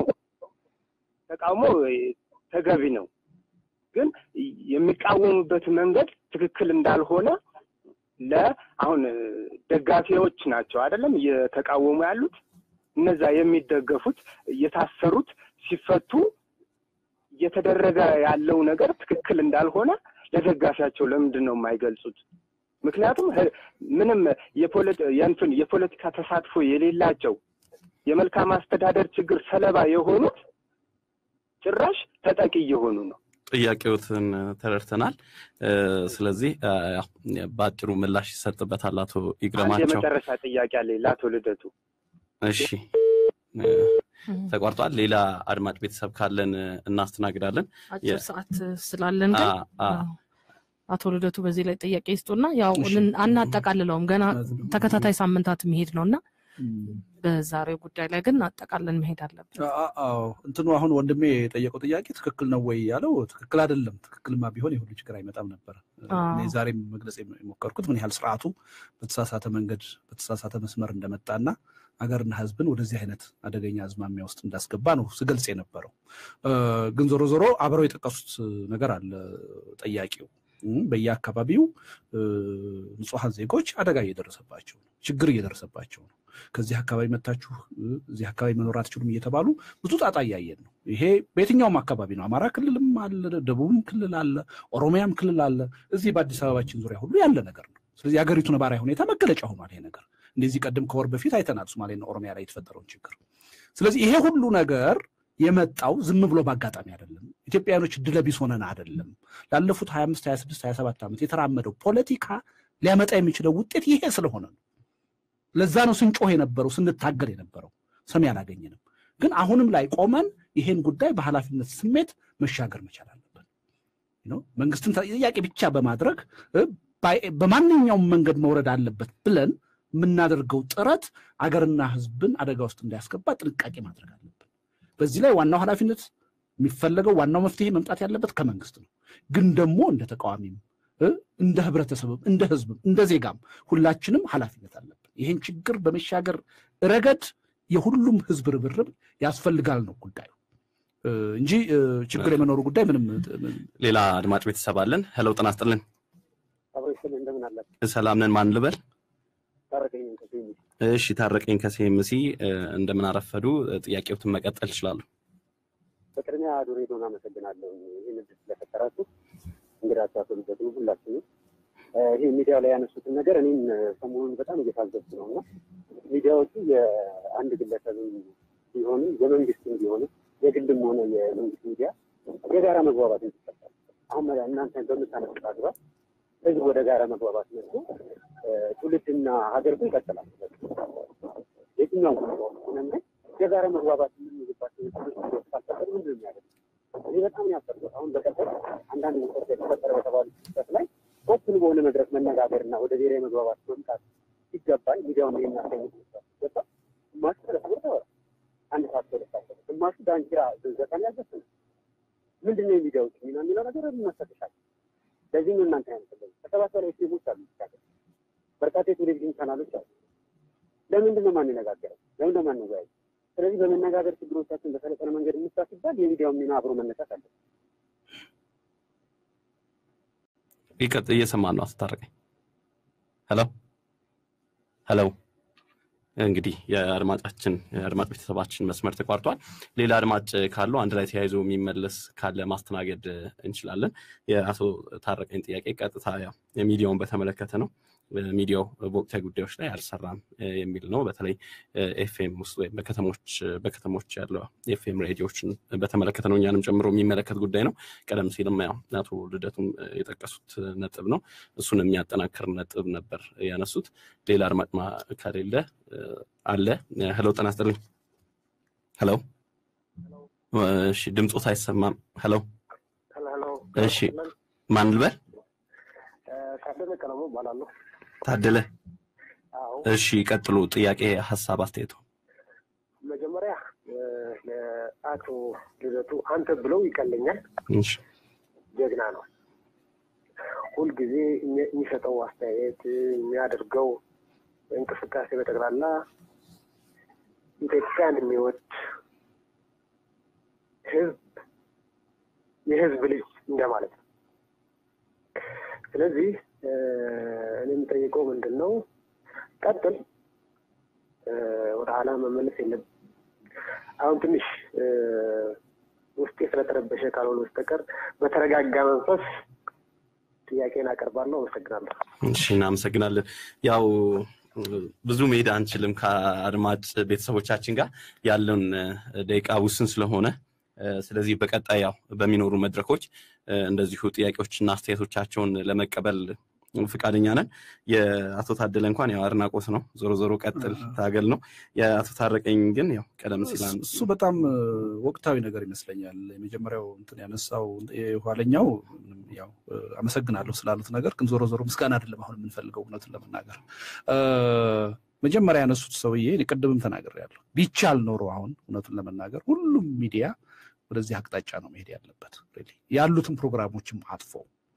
[SPEAKER 4] ተቃውሞ ተገቢ ነው፣ ግን የሚቃወሙበት መንገድ ትክክል እንዳልሆነ ለአሁን ደጋፊዎች ናቸው አይደለም እየተቃወሙ ያሉት እነዛ የሚደገፉት የታሰሩት ሲፈቱ እየተደረገ ያለው ነገር ትክክል እንዳልሆነ ለደጋፊያቸው ለምንድን ነው የማይገልጹት? ምክንያቱም ህ- ምንም የፖለቲ- የእንትን የፖለቲካ ተሳትፎ የሌላቸው የመልካም አስተዳደር ችግር ሰለባ የሆኑት ጭራሽ ተጠቂ እየሆኑ ነው።
[SPEAKER 1] ጥያቄዎትን ተረድተናል። እ፣ ስለዚህ እ፣ ያው በአጭሩ ምላሽ ይሰጥበታል አቶ
[SPEAKER 4] አንድ
[SPEAKER 1] ይግረማቸው።
[SPEAKER 4] የመጨረሻ ጥያቄ አለኝ ለአቶ ልደቱ።
[SPEAKER 1] እሺ እ፣ ተቋርጧል። ሌላ አድማጭ ቤተሰብ ካለን እ፣ እናስተናግዳለን።
[SPEAKER 2] አጭር
[SPEAKER 1] የ-
[SPEAKER 2] ሰዓት ስላለን ግን
[SPEAKER 1] አ- አ-
[SPEAKER 2] አዎ፣ አቶ ልደቱ በዚህ ላይ ጥያቄ ይስጡና ያው
[SPEAKER 3] እሺ።
[SPEAKER 2] ልን- አናጠቃልለውም ገና ተከታታይ ሳምንታት መሄድ ነው እና በዛሬው ጉዳይ ላይ ግን አጠቃለን መሄድ አለብን።
[SPEAKER 3] አ- አዎ እንትኑ አሁን ወንድሜ የጠየቀው ጥያቄ ትክክል ነው ወይ ያለው ትክክል አይደለም። ትክክልማ ቢሆን የሁሉ ችግር አይመጣም ነበር።
[SPEAKER 2] አዎ።
[SPEAKER 3] እኔ ዛሬም መግለጽ የሞከርኩት ምን ያህል ስርዓቱ በተሳሳተ መንገድ በተሳሳተ መስመር እንደመጣና ሀገርና ሕዝብን ወደዚህ አይነት አደገኛ አዝማሚያ ውስጥ እንዳስገባ ነው ስገልጽ የነበረው። እ፣ ግን ዞሮ ዞሮ አብረው የጠቀሱት ነገር አለ ጠያቂው እም፣ በየአካባቢው እ፣ ንጹሐን ዜጎች አደጋ እየደረሰባቸው ነው፣ ችግር እየደረሰባቸው ነው። ከዚህ አካባቢ መታችሁ እ፣ እዚህ አካባቢ መኖር አትችሉም እየተባሉ ብዙ ጣጣ እያየን ነው። ይሄ በየትኛውም አካባቢ ነው። አማራ ክልልም አለ፣ ደቡብም ክልል አለ፣ ኦሮሚያም ክልል አለ። እዚህ በአዲስ አበባችን ዙሪያ ሁሉ ያለ ነገር ነው። ስለዚህ የሀገሪቱ ነባራዊ ሁኔታ መገለጫ ሆኗል ይሄ ነገር። እንደዚህ ቀደም ከወር በፊት አይተናል ሶማሌና ኦሮሚያ ላይ የተፈጠረውን ችግር። ስለዚህ ይሄ ሁሉ ነገር የመጣው ዝም ብሎ በአጋጣሚ አይደለም። ኢትዮጵያውያኖች ድለቢስ ሆነን አይደለም። ላለፉት 25 26 27 ዓመት የተራመደው ፖለቲካ ሊያመጣ የሚችለው ውጤት ይሄ ስለሆነ ነው። ለዛ ነው ስንጮህ የነበረው ስንታገል የነበረው ሰሚ አላገኘንም። ግን አሁንም ላይ ቆመን ይሄን ጉዳይ በኃላፊነት ስሜት መሻገር መቻል አለብን። ነው መንግስትን ጥያቄ ብቻ በማድረግ እ፣ ባይ- በማንኛውም መንገድ መውረድ አለበት ብለን የምናደርገው ጥረት አገርና ሕዝብን አደጋ ውስጥ እንዳያስገባ ጥንቃቄ ማድረግ አለብን። በዚህ ላይ ዋናው ኃላፊነት የሚፈለገው ዋናው መፍትሄ መምጣት ያለበት ከመንግስት ነው። ግን ደግሞ እንደ ተቃዋሚም እ፣ እንደ ህብረተሰብም እንደ ህዝብም እንደ ዜጋም ሁላችንም ኃላፊነት አለብን። ይህን ችግር በመሻገር ረገድ የሁሉም ህዝብ ርብርብ ያስፈልጋል ነው ጉዳዩ እ፣ እንጂ እ፣ ችግር የመኖሩ ጉዳይ ምንም እ፣
[SPEAKER 1] ሌላ አድማጭ ቤተሰብ አለን። ሄሎ ጤና ይስጥልን።
[SPEAKER 4] አብሮ ይስጥልኝ። እንደምን አላችሁ?
[SPEAKER 1] ሰላም ነን። ማን ልበል?
[SPEAKER 4] ታረቀኝ ከሴሚ
[SPEAKER 1] እሺ ታረቀኝ ከሴምሲ እንደምን አረፈዱ። ጥያቄዎትን መቀጠል ይችላሉ።
[SPEAKER 4] በቅድሚያ አዶ ሬዲዮን አመሰግናለሁ ይህን እድል ስለፈጠራችሁ። እንግዳችሁ አቶ ልደቱ ሁላችሁም ይህ ሚዲያው ላይ ያነሱትን ነገር እኔም ሰሞኑን በጣም እየታዘብኩ ነው እና ሚዲያዎቹ የአንድ ግለሰብም ቢሆንም የመንግስትም ቢሆንም የግልም ሆነ የመንግስት ሚዲያ የጋራ መግባባት እንዲፈጠር አሁን እናንተ በምታነሱት አግባብ ህዝብ ወደ ጋራ መግባባት መጥቶ ትውልድና ሀገር ግን ይቀጥላል። የትኛውም ሆነ የጋራ መግባባት የምንይዝባቸው ትምህርት ካልፈጠር ምንድን ነው የሚያደርግ? እኔ በጣም ያፈርኩት አሁን በቀጠል አንዳንድ ሚሰት የተፈጠረ በተባሉ ስህተት ላይ ኦፕን በሆነ መድረክ መነጋገርና ወደ ብሔራዊ መግባባት መምጣት ሲገባል ሚዲያውን የሚያሳይ ሲገባ ግማሹ ተለስቦ ተወራ አንድ ሰዓት ሁለት ሰዓት ግማሹ ዳንኪራ ዘጠን ያልዘፍነ ምንድን ነው የሚዲያዎች ሚና የሚለው ነገር መፈተሻል። ለዚህ ነው እናንተ ያመሰለ ከሰባት በላይ ፊልሞች አሉ ይቻላል በርካታ የቴሌቪዥን ቻናሎች አሉ።
[SPEAKER 5] ለምንድን ነው ማንነጋገረው? ለምንድን ነው ማንወያየው? ስለዚህ በመነጋገር ችግሮቻችን በሰለጠነ መንገድ እንስራ ሲባል የሚዲያውን ሚና አብሮ መነሳት አለ።
[SPEAKER 1] ይቀጥ እየሰማን ነው። አስታረቀኝ። ሄሎ ሄሎ። እንግዲህ የአድማጫችን የአድማጭ ቤተሰባችን መስመር ተቋርጧል። ሌላ አድማጭ ካለው አንድ ላይ ተያይዞ የሚመለስ ካለ ማስተናገድ እንችላለን። የአቶ ታረቀኝ ጥያቄ ቀጥታ ያው የሚዲያውን በተመለከተ ነው። ሚዲያው በወቅታዊ ጉዳዮች ላይ አልሰራም የሚል ነው። በተለይ ኤፍኤም ውስጥ ወይም በከተሞች በከተሞች ያለው ኤፍኤም ሬዲዮችን በተመለከተ ነው፣ እኛንም ጨምሮ የሚመለከት ጉዳይ ነው። ቀደም ሲልም ያው አቶ ልደቱም የጠቀሱት ነጥብ ነው። እሱን የሚያጠናክር ነጥብ ነበር ያነሱት። ሌላ አድማጭ ከሌለ አለ። ሄሎ ጤና ይስጥልኝ። ሄሎ እሺ፣ ድምፆት አይሰማም። ሄሎ እሺ፣ ማን ልበል?
[SPEAKER 5] ታደለ ቀለሙ እባላለሁ።
[SPEAKER 1] ታደለ እሺ፣ ቀጥሉ። ጥያቄ፣ ሀሳብ፣ አስተያየቱ።
[SPEAKER 5] መጀመሪያ ለአቶ ልደቱ አንተ ብለው ይቀለኛል።
[SPEAKER 1] እሺ፣
[SPEAKER 5] ጀግና ነው። ሁልጊዜ የሚሰጠው አስተያየት የሚያደርገው እንቅስቃሴ በጠቅላላ ኢትዮጵያን የሚወድ ህዝብ የህዝብ ልጅ እንደማለት ነው። ስለዚህ እኔ የምጠይቀው ምንድን ነው፣ ቀጥል፣ ወደ ኋላ መመለስ የለም። አሁን ትንሽ ውስጤ ስለተረበሸ ካልሆነ በስተቀር በተረጋጋ መንፈስ ጥያቄን አቀርባለሁ። አመሰግናለሁ።
[SPEAKER 1] እሺ፣ እናመሰግናለን። ያው ብዙ መሄድ አንችልም ከአድማጭ ቤተሰቦቻችን ጋር ያለውን ደቂቃ ውስን ስለሆነ ስለዚህ በቀጣይ ያው በሚኖሩ መድረኮች እንደዚሁ ጥያቄዎችና አስተያየቶቻቸውን ለመቀበል ፍቃደኛ ነን። የአቶ ታደለ እንኳን ያው አድናቆት ነው፣ ዞሮ ዞሮ ቀጥል ታገል ነው። የአቶ ታረቀኝ ግን ያው ቀደም ሲል
[SPEAKER 3] እሱ በጣም ወቅታዊ ነገር ይመስለኛል። የመጀመሪያው እንትን ያነሳው የኋለኛው ያው አመሰግናለሁ ስላሉት ነገር ግን ዞሮ ዞሮ ምስጋና አይደለም አሁን የምንፈልገው እውነቱን ለመናገር መጀመሪያ ያነሱት ሰውዬ ቅድምም ተናግሬያለሁ። ቢቻል ኖሮ አሁን እውነቱን ለመናገር ሁሉም ሚዲያ ወደዚህ አቅጣጫ ነው መሄድ ያለበት ያሉትን ፕሮግራሞችም አጥፎ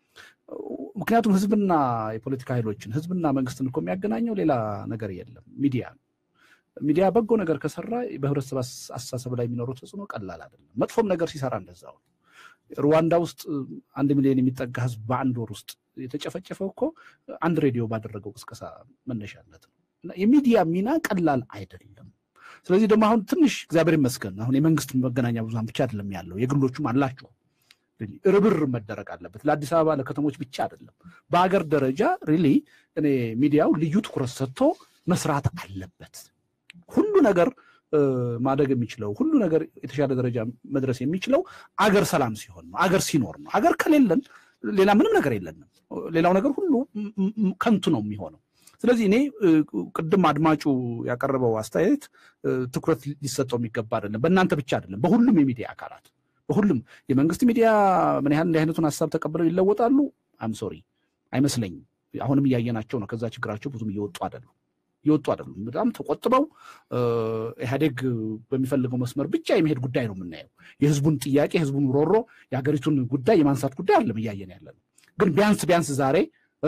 [SPEAKER 3] ምክንያቱም ህዝብና የፖለቲካ ኃይሎችን ህዝብና መንግስትን እኮ የሚያገናኘው ሌላ ነገር የለም፣ ሚዲያ ነው። ሚዲያ በጎ ነገር ከሰራ በህብረተሰብ አስተሳሰብ ላይ የሚኖረው ተጽዕኖ ቀላል አይደለም። መጥፎም ነገር ሲሰራ እንደዛው ነው። ሩዋንዳ ውስጥ አንድ ሚሊዮን የሚጠጋ ህዝብ በአንድ ወር ውስጥ የተጨፈጨፈው እኮ አንድ ሬዲዮ ባደረገው ቅስቀሳ መነሻነት ነው። እና የሚዲያ ሚና ቀላል አይደለም። ስለዚህ ደግሞ አሁን ትንሽ እግዚአብሔር ይመስገን አሁን የመንግስት መገናኛ ብዙሃን ብቻ አይደለም ያለው የግሎቹም አላቸው። ርብር መደረግ አለበት። ለአዲስ አበባ ለከተሞች ብቻ አይደለም፣ በሀገር ደረጃ ሪሊ እኔ ሚዲያው ልዩ ትኩረት ሰጥቶ መስራት አለበት። ሁሉ ነገር ማደግ የሚችለው ሁሉ ነገር የተሻለ ደረጃ መድረስ የሚችለው አገር ሰላም ሲሆን ነው፣ አገር ሲኖር ነው። አገር ከሌለን ሌላ ምንም ነገር የለንም። ሌላው ነገር ሁሉ ከንቱ ነው የሚሆነው። ስለዚህ እኔ ቅድም አድማጩ ያቀረበው አስተያየት ትኩረት ሊሰጠው የሚገባ አይደለም። በእናንተ ብቻ አይደለም፣ በሁሉም የሚዲያ አካላት በሁሉም የመንግስት ሚዲያ ምን ያህል እንዲህ አይነቱን ሀሳብ ተቀብለው ይለወጣሉ? አም ሶሪ አይመስለኝም። አሁንም እያየናቸው ነው። ከዛ ችግራቸው ብዙም እየወጡ አይደሉም እየወጡ አይደሉም። በጣም ተቆጥበው ኢህአዴግ በሚፈልገው መስመር ብቻ የመሄድ ጉዳይ ነው የምናየው። የህዝቡን ጥያቄ፣ የህዝቡን ሮሮ፣ የሀገሪቱን ጉዳይ የማንሳት ጉዳይ አይደለም እያየን ያለ ነው። ግን ቢያንስ ቢያንስ ዛሬ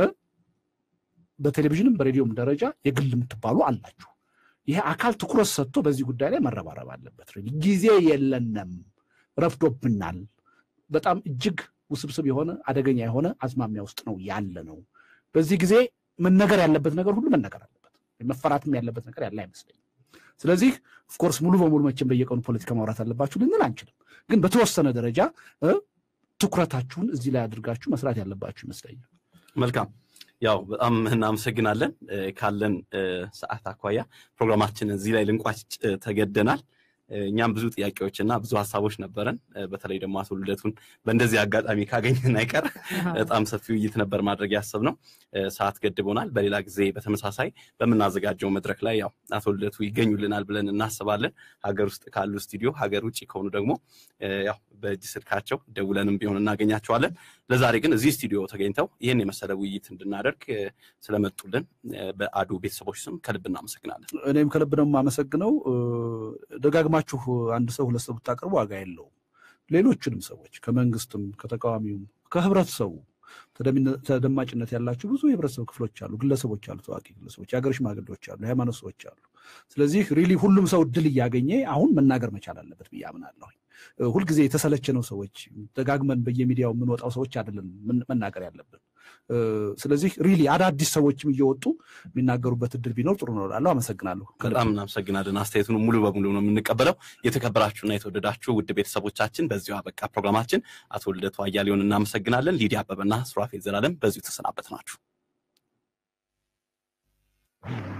[SPEAKER 3] በቴሌቪዥንም በሬዲዮም ደረጃ የግል የምትባሉ አላችሁ። ይሄ አካል ትኩረት ሰጥቶ በዚህ ጉዳይ ላይ መረባረብ አለበት። ጊዜ የለንም፣ ረፍዶብናል። በጣም እጅግ ውስብስብ የሆነ አደገኛ የሆነ አዝማሚያ ውስጥ ነው ያለ ነው። በዚህ ጊዜ መነገር ያለበት ነገር ሁሉ መነገር አለበት። መፈራትም ያለበት ነገር ያለ አይመስለኝም። ስለዚህ ኦፍኮርስ ሙሉ በሙሉ መቼም በየቀኑ ፖለቲካ ማውራት አለባችሁ ልንል አንችልም። ግን በተወሰነ ደረጃ ትኩረታችሁን እዚህ ላይ አድርጋችሁ መስራት ያለባችሁ ይመስለኛል።
[SPEAKER 1] መልካም ያው በጣም እናመሰግናለን። ካለን ሰዓት አኳያ ፕሮግራማችን እዚህ ላይ ልንቋጭ ተገደናል። እኛም ብዙ ጥያቄዎች እና ብዙ ሀሳቦች ነበረን። በተለይ ደግሞ አቶ ልደቱን በእንደዚህ አጋጣሚ ካገኘን አይቀር በጣም ሰፊ ውይይት ነበር ማድረግ ያሰብነው። ሰዓት ገድቦናል። በሌላ ጊዜ በተመሳሳይ በምናዘጋጀው መድረክ ላይ ያው አቶ ልደቱ ይገኙልናል ብለን እናስባለን። ሀገር ውስጥ ካሉ ስቱዲዮ፣ ሀገር ውጭ ከሆኑ ደግሞ ያው በእጅ ስልካቸው ደውለንም ቢሆን እናገኛቸዋለን። ለዛሬ ግን እዚህ ስቱዲዮ ተገኝተው ይህን የመሰለ ውይይት እንድናደርግ ስለመጡልን በአዱ ቤተሰቦች ስም ከልብ እናመሰግናለን።
[SPEAKER 3] እኔም ከልብ ነው የማመሰግነው። ደጋግማችሁ አንድ ሰው ሁለት ሰው ብታቀርቡ ዋጋ የለውም። ሌሎችንም ሰዎች ከመንግስትም ከተቃዋሚውም ከህብረተሰቡ ተደማጭነት ያላቸው ብዙ የህብረተሰብ ክፍሎች አሉ፣ ግለሰቦች አሉ፣ ታዋቂ ግለሰቦች፣ የሀገር ሽማግሌዎች አሉ፣ የሃይማኖት ሰዎች አሉ። ስለዚህ ሪሊ ሁሉም ሰው እድል እያገኘ አሁን መናገር መቻል አለበት ብዬ አምናለሁ። ሁልጊዜ የተሰለቸነው ሰዎች ደጋግመን በየሚዲያው የምንወጣው ሰዎች አይደለም መናገር ያለብን። ስለዚህ ሪሊ አዳዲስ ሰዎችም እየወጡ የሚናገሩበት እድል ቢኖር ጥሩ ነው እላለሁ። አመሰግናለሁ።
[SPEAKER 1] በጣም እናመሰግናለን። አስተያየቱን ሙሉ በሙሉ ነው የምንቀበለው። የተከበራችሁና የተወደዳችሁ ውድ ቤተሰቦቻችን በዚሁ አበቃ ፕሮግራማችን። አቶ ልደቱ አያሌውን እናመሰግናለን። ሊዲያ አበበና ሱራፌል ዘላለም በዚሁ ተሰናበት ናችሁ።